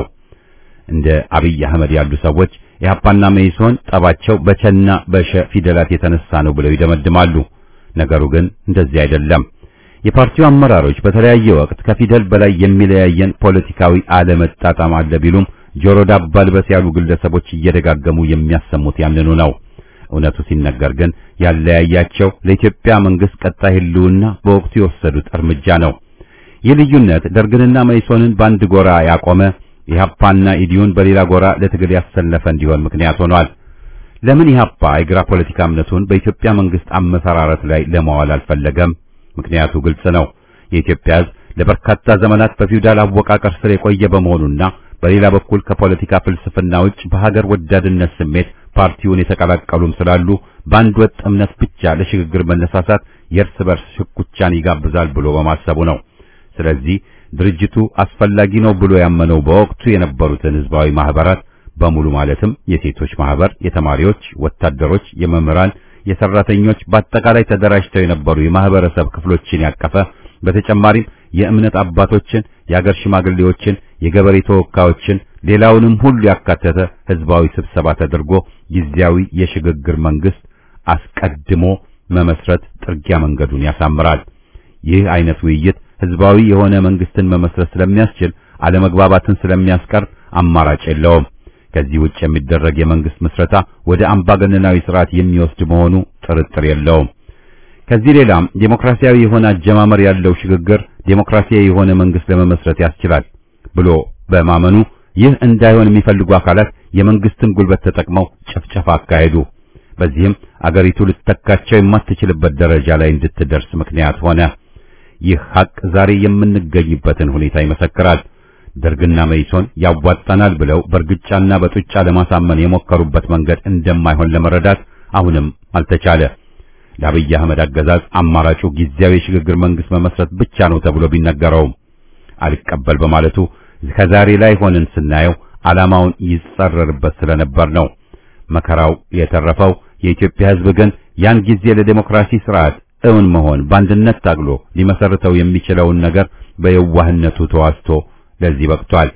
እንደ አብይ አህመድ ያሉ ሰዎች ኢህአፓና መይሶን ጠባቸው በቸና በሸ ፊደላት የተነሳ ነው ብለው ይደመድማሉ። ነገሩ ግን እንደዚህ አይደለም። የፓርቲው አመራሮች በተለያየ ወቅት ከፊደል በላይ የሚለያየን ፖለቲካዊ አለመጣጣም አለ ቢሉም ጆሮ ዳባ ልበስ ያሉ ግለሰቦች እየደጋገሙ የሚያሰሙት ያንኑ ነው። እውነቱ ሲነገር ግን ያለያያቸው ለኢትዮጵያ መንግስት ቀጣይ ህልውና በወቅቱ የወሰዱት እርምጃ ነው። ይህ ልዩነት ደርግንና መይሶንን በአንድ ጎራ ያቆመ ኢህአፓና ኢዲዩን በሌላ ጎራ ለትግል ያሰለፈ እንዲሆን ምክንያት ሆኗል። ለምን ኢህአፓ የግራ ፖለቲካ እምነቱን በኢትዮጵያ መንግስት አመሰራረት ላይ ለማዋል አልፈለገም? ምክንያቱ ግልጽ ነው። የኢትዮጵያ ህዝብ ለበርካታ ዘመናት በፊውዳል አወቃቀር ስር የቆየ በመሆኑና በሌላ በኩል ከፖለቲካ ፍልስፍና ውጭ በሀገር ወዳድነት ስሜት ፓርቲውን የተቀላቀሉም ስላሉ በአንድ ወጥ እምነት ብቻ ለሽግግር መነሳሳት የእርስ በርስ ሽኩቻን ይጋብዛል ብሎ በማሰቡ ነው። ስለዚህ ድርጅቱ አስፈላጊ ነው ብሎ ያመነው በወቅቱ የነበሩትን ህዝባዊ ማህበራት በሙሉ ማለትም የሴቶች ማህበር፣ የተማሪዎች፣ ወታደሮች፣ የመምህራን፣ የሰራተኞች በአጠቃላይ ተደራጅተው የነበሩ የማህበረሰብ ክፍሎችን ያቀፈ በተጨማሪም የእምነት አባቶችን፣ የአገር ሽማግሌዎችን፣ የገበሬ ተወካዮችን ሌላውንም ሁሉ ያካተተ ህዝባዊ ስብሰባ ተደርጎ ጊዜያዊ የሽግግር መንግስት አስቀድሞ መመስረት ጥርጊያ መንገዱን ያሳምራል። ይህ አይነት ውይይት ህዝባዊ የሆነ መንግስትን መመስረት ስለሚያስችል አለመግባባትን ስለሚያስቀር አማራጭ የለውም። ከዚህ ውጭ የሚደረግ የመንግስት ምስረታ ወደ አምባገነናዊ ስርዓት የሚወስድ መሆኑ ጥርጥር የለውም። ከዚህ ሌላም ዴሞክራሲያዊ የሆነ አጀማመር ያለው ሽግግር ዴሞክራሲያዊ የሆነ መንግስት ለመመስረት ያስችላል ብሎ በማመኑ ይህ እንዳይሆን የሚፈልጉ አካላት የመንግስትን ጉልበት ተጠቅመው ጭፍጨፋ አካሄዱ። በዚህም አገሪቱ ልትተካቸው የማትችልበት ደረጃ ላይ እንድትደርስ ምክንያት ሆነ። ይህ ሀቅ ዛሬ የምንገኝበትን ሁኔታ ይመሰክራል። ደርግና መይሶን ያዋጣናል ብለው በእርግጫና በጡጫ ለማሳመን የሞከሩበት መንገድ እንደማይሆን ለመረዳት አሁንም አልተቻለ። ለአብይ አህመድ አገዛዝ አማራጩ ጊዜያዊ የሽግግር መንግስት መመስረት ብቻ ነው ተብሎ ቢነገረውም አልቀበል በማለቱ ከዛሬ ላይ ሆነን ስናየው ዓላማውን ይጸረርበት ስለነበር ነው። መከራው የተረፈው የኢትዮጵያ ሕዝብ ግን ያን ጊዜ ለዴሞክራሲ ስርዓት እውን መሆን በአንድነት ታግሎ ሊመሰርተው የሚችለውን ነገር በየዋህነቱ ተዋስቶ ለዚህ በቅቷል።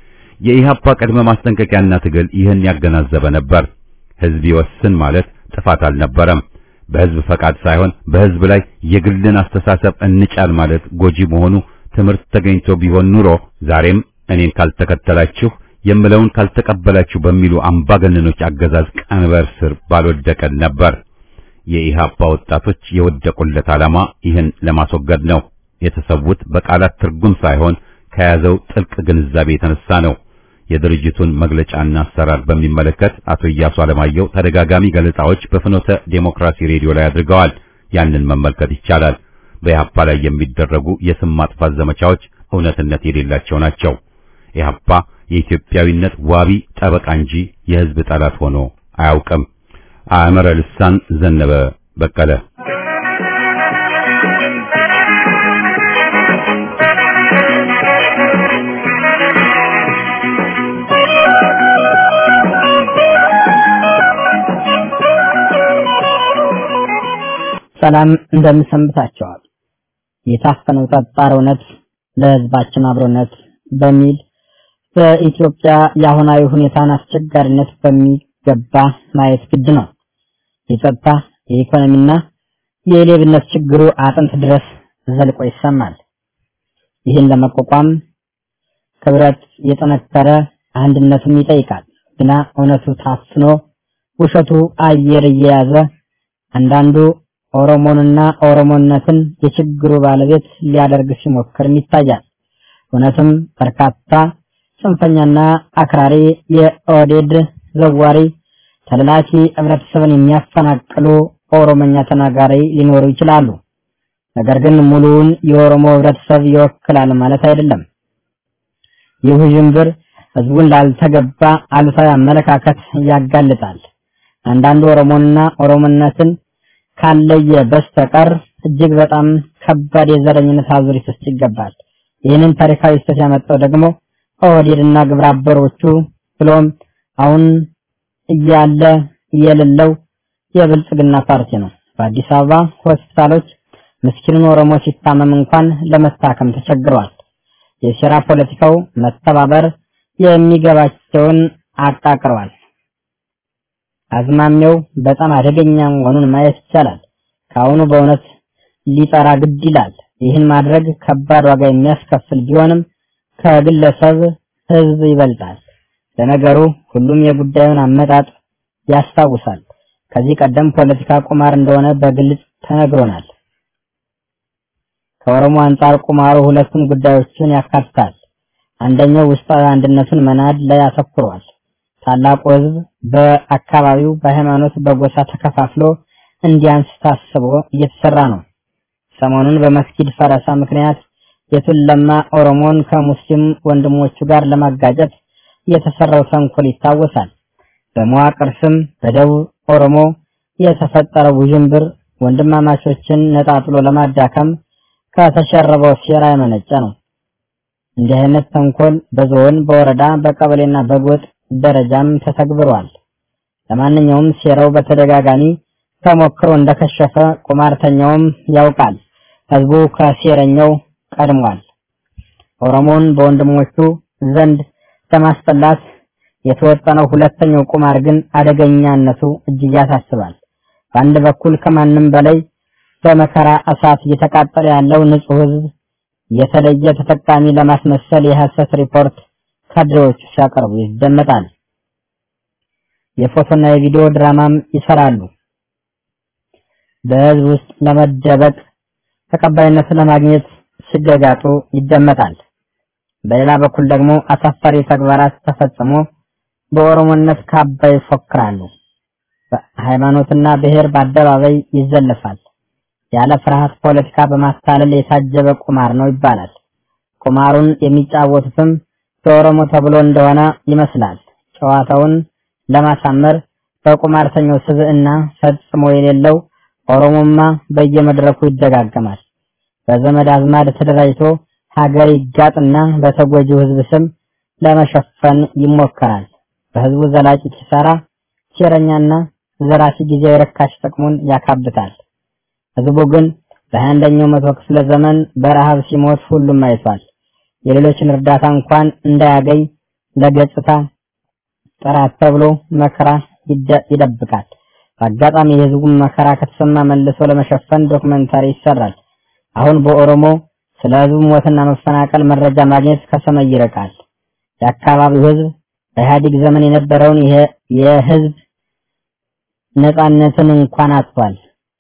የኢህአፓ ቅድመ ማስጠንቀቂያና ትግል ይህን ያገናዘበ ነበር። ሕዝብ ይወስን ማለት ጥፋት አልነበረም። በሕዝብ ፈቃድ ሳይሆን በሕዝብ ላይ የግልን አስተሳሰብ እንጫል ማለት ጎጂ መሆኑ ትምህርት ተገኝቶ ቢሆን ኑሮ ዛሬም እኔን ካልተከተላችሁ የምለውን ካልተቀበላችሁ በሚሉ አምባገነኖች አገዛዝ ቀንበር ስር ባልወደቀን ነበር። የኢህአፓ ወጣቶች የወደቁለት ዓላማ ይህን ለማስወገድ ነው። የተሰዉት በቃላት ትርጉም ሳይሆን ከያዘው ጥልቅ ግንዛቤ የተነሳ ነው። የድርጅቱን መግለጫና አሰራር በሚመለከት አቶ ኢያሱ አለማየሁ ተደጋጋሚ ገለጻዎች በፍኖተ ዴሞክራሲ ሬዲዮ ላይ አድርገዋል። ያንን መመልከት ይቻላል። በኢህአፓ ላይ የሚደረጉ የስም ማጥፋት ዘመቻዎች እውነትነት የሌላቸው ናቸው። ኢህአፓ የኢትዮጵያዊነት ዋቢ ጠበቃ እንጂ የህዝብ ጠላት ሆኖ አያውቅም። አእመረ ልሳን ዘነበ በቀለ ሰላም እንደምሰንብታቸዋል። የታፈነው ጠጣር እውነት ለህዝባችን አብሮነት በሚል በኢትዮጵያ የአሁናዊ ሁኔታን አስቸጋሪነት በሚገባ ማየት ግድ ነው። የጸጥታ የኢኮኖሚና የሌብነት ችግሩ አጥንት ድረስ ዘልቆ ይሰማል። ይህን ለመቋቋም ክብረት የጠነከረ አንድነትም ይጠይቃል። ግና እውነቱ ታፍኖ ውሸቱ አየር እየያዘ አንዳንዱ ኦሮሞንና ኦሮሞነትን የችግሩ ባለቤት ሊያደርግ ሲሞክርም ይታያል። እውነትም በርካታ ጽንፈኛና አክራሪ የኦዴድ ዘዋሪ ተለላኪ ህብረተሰብን የሚያፈናቅሉ ኦሮሞኛ ተናጋሪ ሊኖሩ ይችላሉ። ነገር ግን ሙሉውን የኦሮሞ ህብረተሰብ ይወክላል ማለት አይደለም። ይህ ውዥንብር ህዝቡን ላልተገባ አሉታዊ አመለካከት ያጋልጣል። አንዳንዱ ኦሮሞንና ኦሮሞነትን ካለየ በስተቀር እጅግ በጣም ከባድ የዘረኝነት አዙሪት ውስጥ ይገባል። ይህንን ታሪካዊ ስህተት ያመጣው ደግሞ ኦህዴድና ግብረ አበሮቹ ብሎም አሁን እያለ የሌለው የብልጽግና ፓርቲ ነው። በአዲስ አበባ ሆስፒታሎች ምስኪኑን ኦሮሞ ሲታመም እንኳን ለመታከም ተቸግረዋል። የሴራ ፖለቲካው መተባበር የሚገባቸውን አቃቅረዋል። አዝማሚያው በጣም አደገኛ መሆኑን ማየት ይቻላል። ከአሁኑ በእውነት ሊጠራ ግድ ይላል። ይህን ማድረግ ከባድ ዋጋ የሚያስከፍል ቢሆንም ከግለሰብ ህዝብ ይበልጣል። ለነገሩ ሁሉም የጉዳዩን አመጣጥ ያስታውሳል። ከዚህ ቀደም ፖለቲካ ቁማር እንደሆነ በግልጽ ተነግሮናል። ከኦሮሞ አንጻር ቁማሩ ሁለቱም ጉዳዮችን ያካትታል። አንደኛው ውስጣዊ አንድነቱን መናድ ላይ አተኩሯል። ታላቁ ህዝብ በአካባቢው በሃይማኖት፣ በጎሳ ተከፋፍሎ እንዲያንስ ታስቦ እየተሰራ ነው። ሰሞኑን በመስጊድ ፈረሳ ምክንያት የቱለማ ኦሮሞን ከሙስሊም ወንድሞቹ ጋር ለማጋጨት የተሰራው ተንኮል ይታወሳል። በመዋቅር ስም በደቡብ ኦሮሞ የተፈጠረው ውዥንብር ወንድማማቾችን ነጣጥሎ ለማዳከም ከተሸረበው ሴራ የመነጨ ነው። እንዲህ አይነት ተንኮል በዞን፣ በወረዳ፣ በቀበሌና በጎጥ ደረጃም ተተግብሯል። ለማንኛውም ሴራው በተደጋጋሚ ተሞክሮ እንደከሸፈ ቁማርተኛውም ያውቃል። ህዝቡ ከሴረኛው ቀድሟል። ኦሮሞን በወንድሞቹ ዘንድ ለማስጠላት የተወጠነው ሁለተኛው ቁማር ግን አደገኛነቱ እጅግ ያሳስባል። በአንድ በኩል ከማንም በላይ በመከራ እሳት እየተቃጠለ ያለው ንጹህ ህዝብ የተለየ ተጠቃሚ ለማስመሰል የሐሰት ሪፖርት ካድሬዎቹ ሲያቀርቡ ይደመጣል። የፎቶና የቪዲዮ ድራማም ይሰራሉ። በህዝብ ውስጥ ለመደበቅ ተቀባይነትን ለማግኘት ሲገጋጡ ይደመጣል። በሌላ በኩል ደግሞ አሳፋሪ ተግባራት ተፈጽሞ በኦሮሞነት ካባ ይፎክራሉ። ሃይማኖትና ብሔር በአደባባይ ይዘለፋል። ያለ ፍርሃት ፖለቲካ በማታለል የታጀበ ቁማር ነው ይባላል። ቁማሩን የሚጫወቱትም በኦሮሞ ተብሎ እንደሆነ ይመስላል። ጨዋታውን ለማሳመር በቁማርተኛው ስብዕና ፈጽሞ የሌለው ኦሮሞማ በየመድረኩ ይደጋገማል። በዘመድ አዝማድ ተደራጅቶ ሀገር ይጋጥና በተጎጂው ህዝብ ስም ለመሸፈን ይሞከራል። በህዝቡ ዘላቂ ኪሳራ ሴረኛና ዘራፊ ጊዜያዊ ርካሽ ጥቅሙን ያካብታል። ህዝቡ ግን በአንደኛው መቶ ክፍለ ዘመን በረሃብ ሲሞት ሁሉም አይቷል። የሌሎችን እርዳታ እንኳን እንዳያገኝ ለገጽታ ጥራት ተብሎ መከራ ይደብቃል። በአጋጣሚ የህዝቡን መከራ ከተሰማ መልሶ ለመሸፈን ዶክመንታሪ ይሰራል። አሁን በኦሮሞ ስለ ህዝቡ ሞትና መፈናቀል መረጃ ማግኘት ከሰማይ ይርቃል። የአካባቢው ህዝብ በኢህአዴግ ዘመን የነበረውን የህዝብ ነጻነትን እንኳን አጥቷል።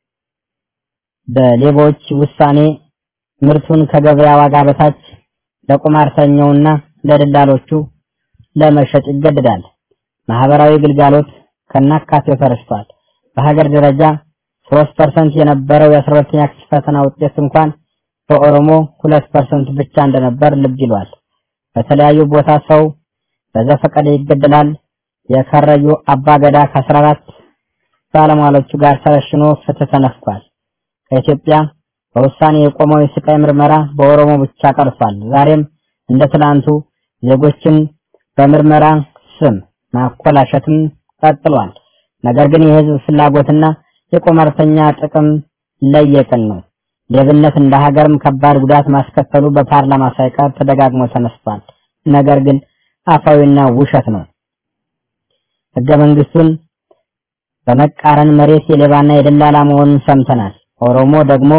በሌቦች ውሳኔ ምርቱን ከገበያ ዋጋ በታች ለቁማርተኛውና ለደላሎቹ ለመሸጥ ይገደዳል። ማህበራዊ ግልጋሎት ከናካቴው ተረስቷል። በሀገር ደረጃ 3% የነበረው የ12ኛ ክፍል ፈተና ውጤት እንኳን በኦሮሞ 2% ብቻ እንደነበር ልብ ይሏል። በተለያዩ ቦታ ሰው በዘፈቀደ ይገደላል። የከረዩ አባገዳ ከ14 ባለሟሎቹ ጋር ተረሽኖ ፍትህ ተነፍቋል። ከኢትዮጵያ በውሳኔ የቆመው የስቃይ ምርመራ በኦሮሞ ብቻ ቀርቷል። ዛሬም እንደ ትናንቱ ዜጎችን በምርመራ ስም ማኮላሸትም ቀጥሏል። ነገር ግን የህዝብ ፍላጎትና የቁማርተኛ ጥቅም ለየቅል ነው። ሌብነት እንደ ሀገርም ከባድ ጉዳት ማስከተሉ በፓርላማ ሳይቀር ተደጋግሞ ተነስቷል። ነገር ግን አፋዊና ውሸት ነው። ህገ መንግስቱን በመቃረን መሬት የሌባና የደላላ መሆኑን ሰምተናል። ኦሮሞ ደግሞ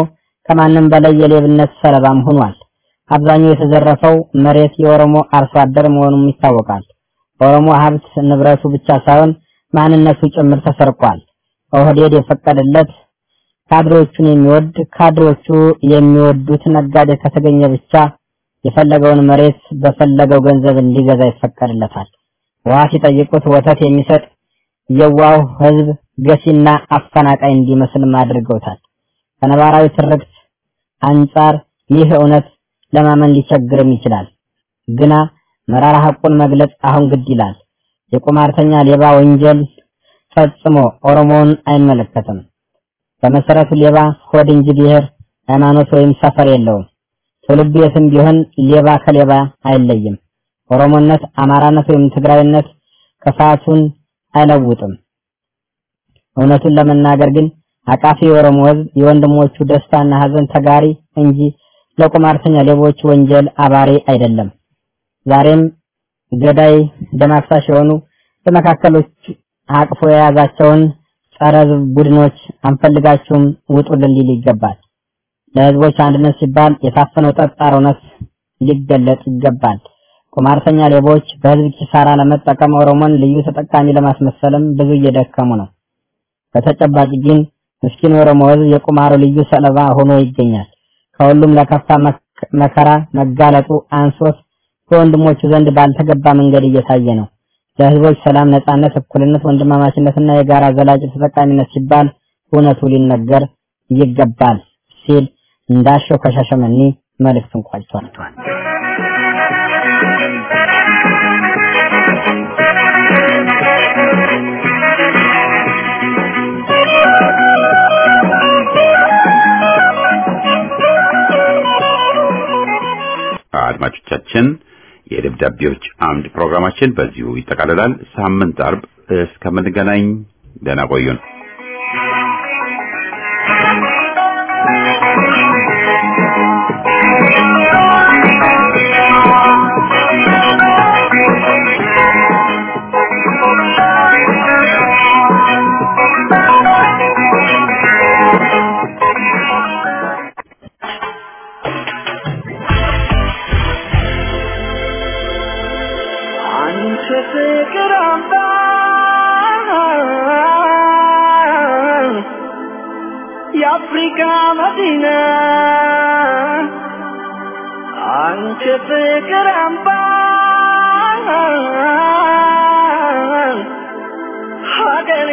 ከማንም በላይ የሌብነት ሰለባም ሆኗል። አብዛኛው የተዘረፈው መሬት የኦሮሞ አርሶ አደር መሆኑም ይታወቃል። ኦሮሞ ሀብት ንብረቱ ብቻ ሳይሆን ማንነቱ ጭምር ተሰርቋል። ኦህዴድ የፈቀደለት ካድሬዎቹን የሚወድ ካድሬዎቹ የሚወዱት ነጋዴ ከተገኘ ብቻ የፈለገውን መሬት በፈለገው ገንዘብ እንዲገዛ ይፈቀድለታል። ውሃ ሲጠይቁት ወተት የሚሰጥ የዋው ህዝብ ገሲና አፈናቃይ እንዲመስልም አድርገውታል። ከነባራዊ ትርክት አንጻር ይህ እውነት ለማመን ሊቸግርም ይችላል። ግና መራራ ሐቁን መግለጽ አሁን ግድ ይላል። የቁማርተኛ ሌባ ወንጀል ፈጽሞ ኦሮሞውን አይመለከትም። በመሰረቱ ሌባ ሆድ እንጂ ብሔር፣ ሃይማኖት ወይም ሰፈር የለውም። ትውልዱ የትም ቢሆን ሌባ ከሌባ አይለይም። ኦሮሞነት፣ አማራነት ወይም ትግራይነት ክፋቱን አይለውጥም። እውነቱን ለመናገር ግን አቃፊ የኦሮሞ ህዝብ የወንድሞቹ ደስታና ሀዘን ተጋሪ እንጂ ለቁማርተኛ ሌቦች ወንጀል አባሪ አይደለም። ዛሬም ገዳይ ደም አፍሳሽ የሆኑ በመካከሎች አቅፎ የያዛቸውን ጸረ ህዝብ ቡድኖች አንፈልጋችሁም ውጡልን ሊል ይገባል። ለህዝቦች አንድነት ሲባል የታፈነው ጠጣር እውነት ሊገለጥ ይገባል። ቁማርተኛ ሌቦች በህዝብ ኪሳራ ለመጠቀም ኦሮሞን ልዩ ተጠቃሚ ለማስመሰልም ብዙ እየደከሙ ነው። በተጨባጭ ግን ምስኪን ኦሮሞ ህዝብ የቁማሩ ልዩ ሰለባ ሆኖ ይገኛል። ከሁሉም ለከፋ መከራ መጋለጡ አንሶት በወንድሞቹ ዘንድ ባልተገባ መንገድ እየታየ ነው። ለህዝቦች ሰላም፣ ነጻነት፣ እኩልነት፣ ወንድማማችነትና የጋራ ዘላቂ ተጠቃሚነት ሲባል እውነቱ ሊነገር ይገባል ሲል እንዳሸው ከሻሸመኔ መልእክቱን ቋጭቷል። አድማጮቻችን የደብዳቤዎች አምድ ፕሮግራማችን በዚሁ ይጠቃልላል። ሳምንት አርብ እስከምንገናኝ ደህና ቆዩን። አንቺ ፍቅር አምባ የአፍሪካ መዲና አንቺ ፍቅር አምባ ሀገሬ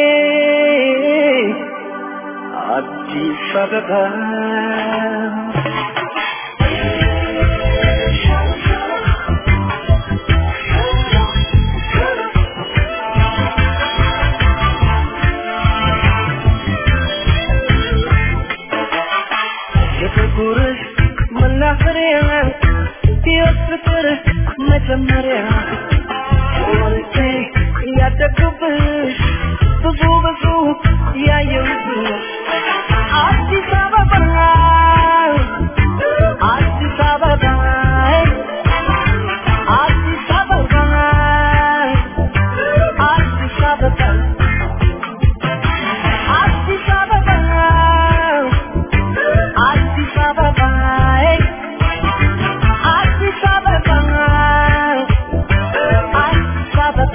አዲስ አበባ የፍቅርሽ መናኸሪያ የፍቅር መጀመሪያ ወልጄ ያደግኩብሽ ብዙ ብዙ ያየሁብሽ አዲስ አበባ አዲስ አበባ አዲስ አበባ አዲስ አበባ አዲስ አበባ አዲስ አበባ አዲስ አበባ አዲስ አበባ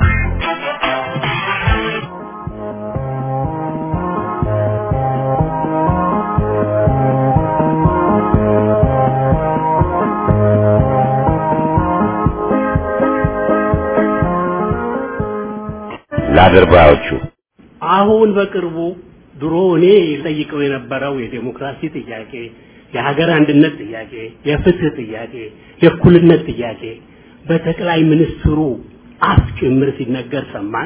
ለአድርባዮቹ አሁን በቅርቡ ድሮ እኔ ጠይቀው የነበረው የዴሞክራሲ ጥያቄ፣ የሀገር አንድነት ጥያቄ፣ የፍትህ ጥያቄ፣ የእኩልነት ጥያቄ በጠቅላይ ሚኒስትሩ አፍ ጭምር ሲነገር ሰማን።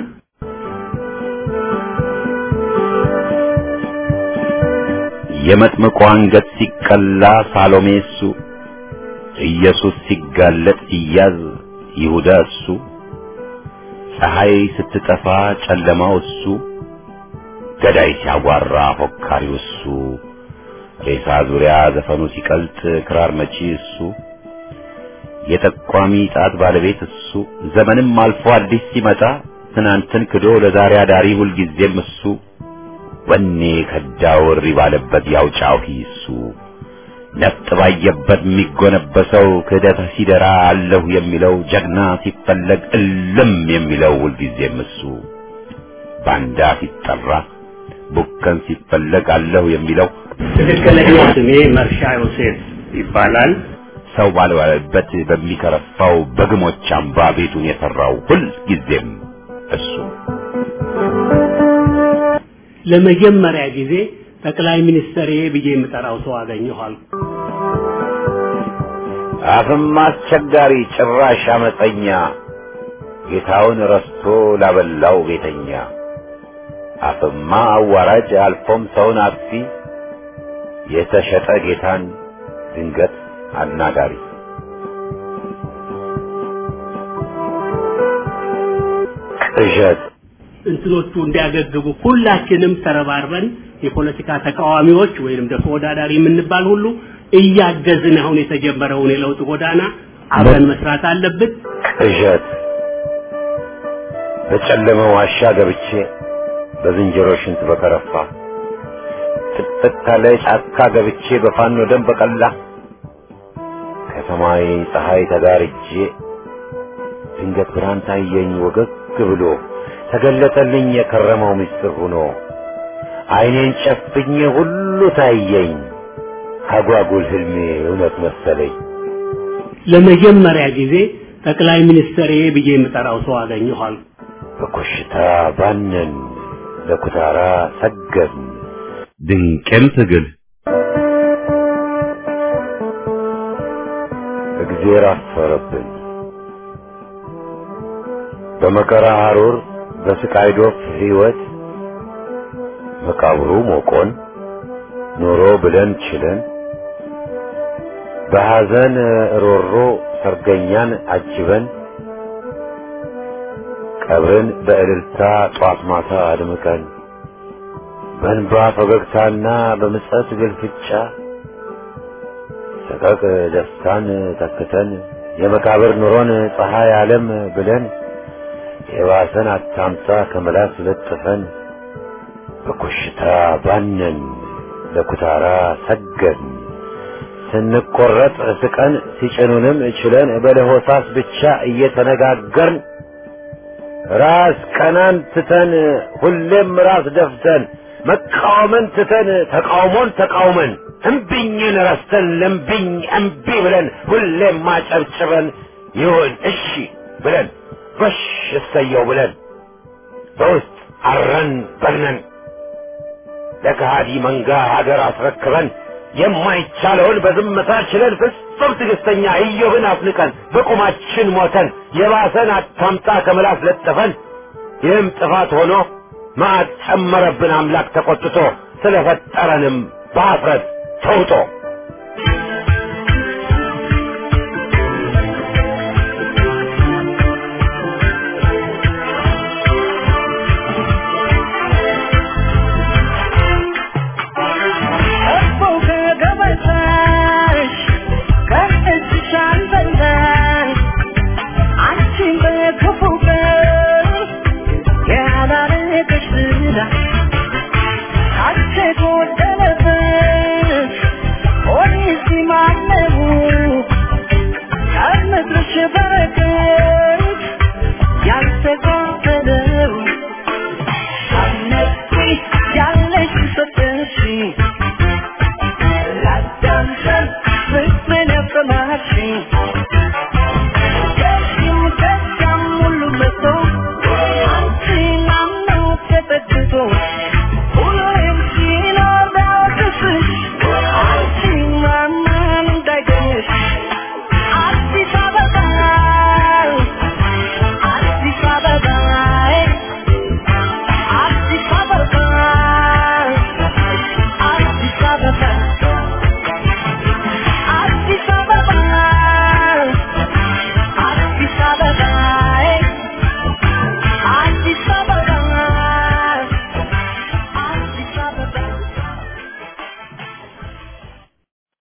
የመጥምቁ አንገት ሲቀላ ሳሎሜ እሱ፣ ኢየሱስ ሲጋለጥ ሲያዝ ይሁዳ እሱ፣ ፀሐይ ስትጠፋ ጨለማው እሱ፣ ገዳይ ሲያጓራ ፎካሪው እሱ፣ ሬሳ ዙሪያ ዘፈኑ ሲቀልጥ ክራር መቺ እሱ፣ የጠቋሚ ጣት ባለቤት እሱ፣ ዘመንም አልፎ አዲስ ሲመጣ ትናንትን ክዶ ለዛሬ አዳሪ ሁልጊዜም እሱ፣ ወኔ ከዳው እሪ ባለበት ያውጫው ሂሱ ነፍጥ ባየበት የሚጎነበሰው ክህደት ሲደራ አለሁ የሚለው ጀግና ሲፈለግ እልም የሚለው ሁልጊዜም እሱ ባንዳ ሲጠራ ቡከን ሲፈለግ አለሁ የሚለው ትክክለኛ ስሜ መርሻ ዮሴፍ ይባላል። ሰው ባልባለበት በሚከረፋው በግሞች አምባ ቤቱን የሰራው ሁልጊዜም እሱ ለመጀመሪያ ጊዜ ጠቅላይ ሚኒስትር ብዬ የምጠራው ሰው አገኘኋል። አፍም አስቸጋሪ ጭራሽ አመፀኛ ጌታውን ረስቶ ላበላው ቤተኛ አፍማ አዋራጅ አልፎም ሰውን አጥፊ የተሸጠ ጌታን ድንገት አናጋሪ ቅዠት እንትኖቹ እንዲያገግቡ ሁላችንም ተረባርበን የፖለቲካ ተቃዋሚዎች ወይንም ደግሞ ተወዳዳሪ የምንባል ሁሉ እያገዝን አሁን የተጀመረውን የለውጥ ጎዳና አብረን መስራት አለብን። ቅዠት በጨለመ ዋሻ ገብቼ በዝንጀሮ ሽንት በከረፋ ጥቅጥቅ ካለ ጫካ ገብቼ በፋኖ ደም በቀላ ከሰማይ ፀሐይ ተጋርጄ ድንገት ብርሃን ታየኝ ወገግ ብሎ ተገለጠልኝ የከረመው ምስጢር ሆኖ አይኔን ጨፍኜ ሁሉ ታየኝ አጓጉል ህልሜ እውነት መሰለኝ ለመጀመሪያ ጊዜ ጠቅላይ ሚኒስትር ብዬ የምጠራው ሰው አገኘኋል። በኮሽታ ባነን ለኩታራ ሰገድን ድንቅም ትግል እግዜር አፈረብን በመከራ ሐሩር በስቃይ ዶፍ ሕይወት መቃብሩ ሞቆን ኖሮ ብለን ችለን በሐዘን ሮሮ ሰርገኛን አጅበን ቀብርን በእልልታ ጧት ማታ አድምቀን በእንባ ፈገግታና በምጸት ግልፍጫ ሰቀቅ ደስታን ተክተን የመቃብር ኑሮን ፀሐይ ዓለም ብለን የባሰን አታምጣ ከመላስ ለጥፈን በኮሽታ ባነን ለኩታራ ሰገድን ስንቆረጥ ስቀን ሲጭኑንም ችለን በለሆሳስ ብቻ እየተነጋገርን ራስ ቀናን ትተን ሁሌም ራስ ደፍተን መቃወምን ትተን ተቃውሞን ተቃውመን እምቢኝን ረስተን ለምቢኝ እምቢ ብለን ሁሌም ማጨብጭበን ይሁን እሺ ብለን ጎሽ እሰየው ብለን በውስጥ አረን በግነን ለከሃዲ መንጋ ሀገር አስረክበን የማይቻለውን በዝምታ ችለን ፍጹም ትዕግስተኛ ኢዮብን አፍንቀን በቁማችን ሞተን የባሰን አታምጣ ከምላስ ለጥፈን ይህም ጥፋት ሆኖ መዓት ጨመረብን አምላክ ተቆጥቶ ስለፈጠረንም በአፍረት ተውጦ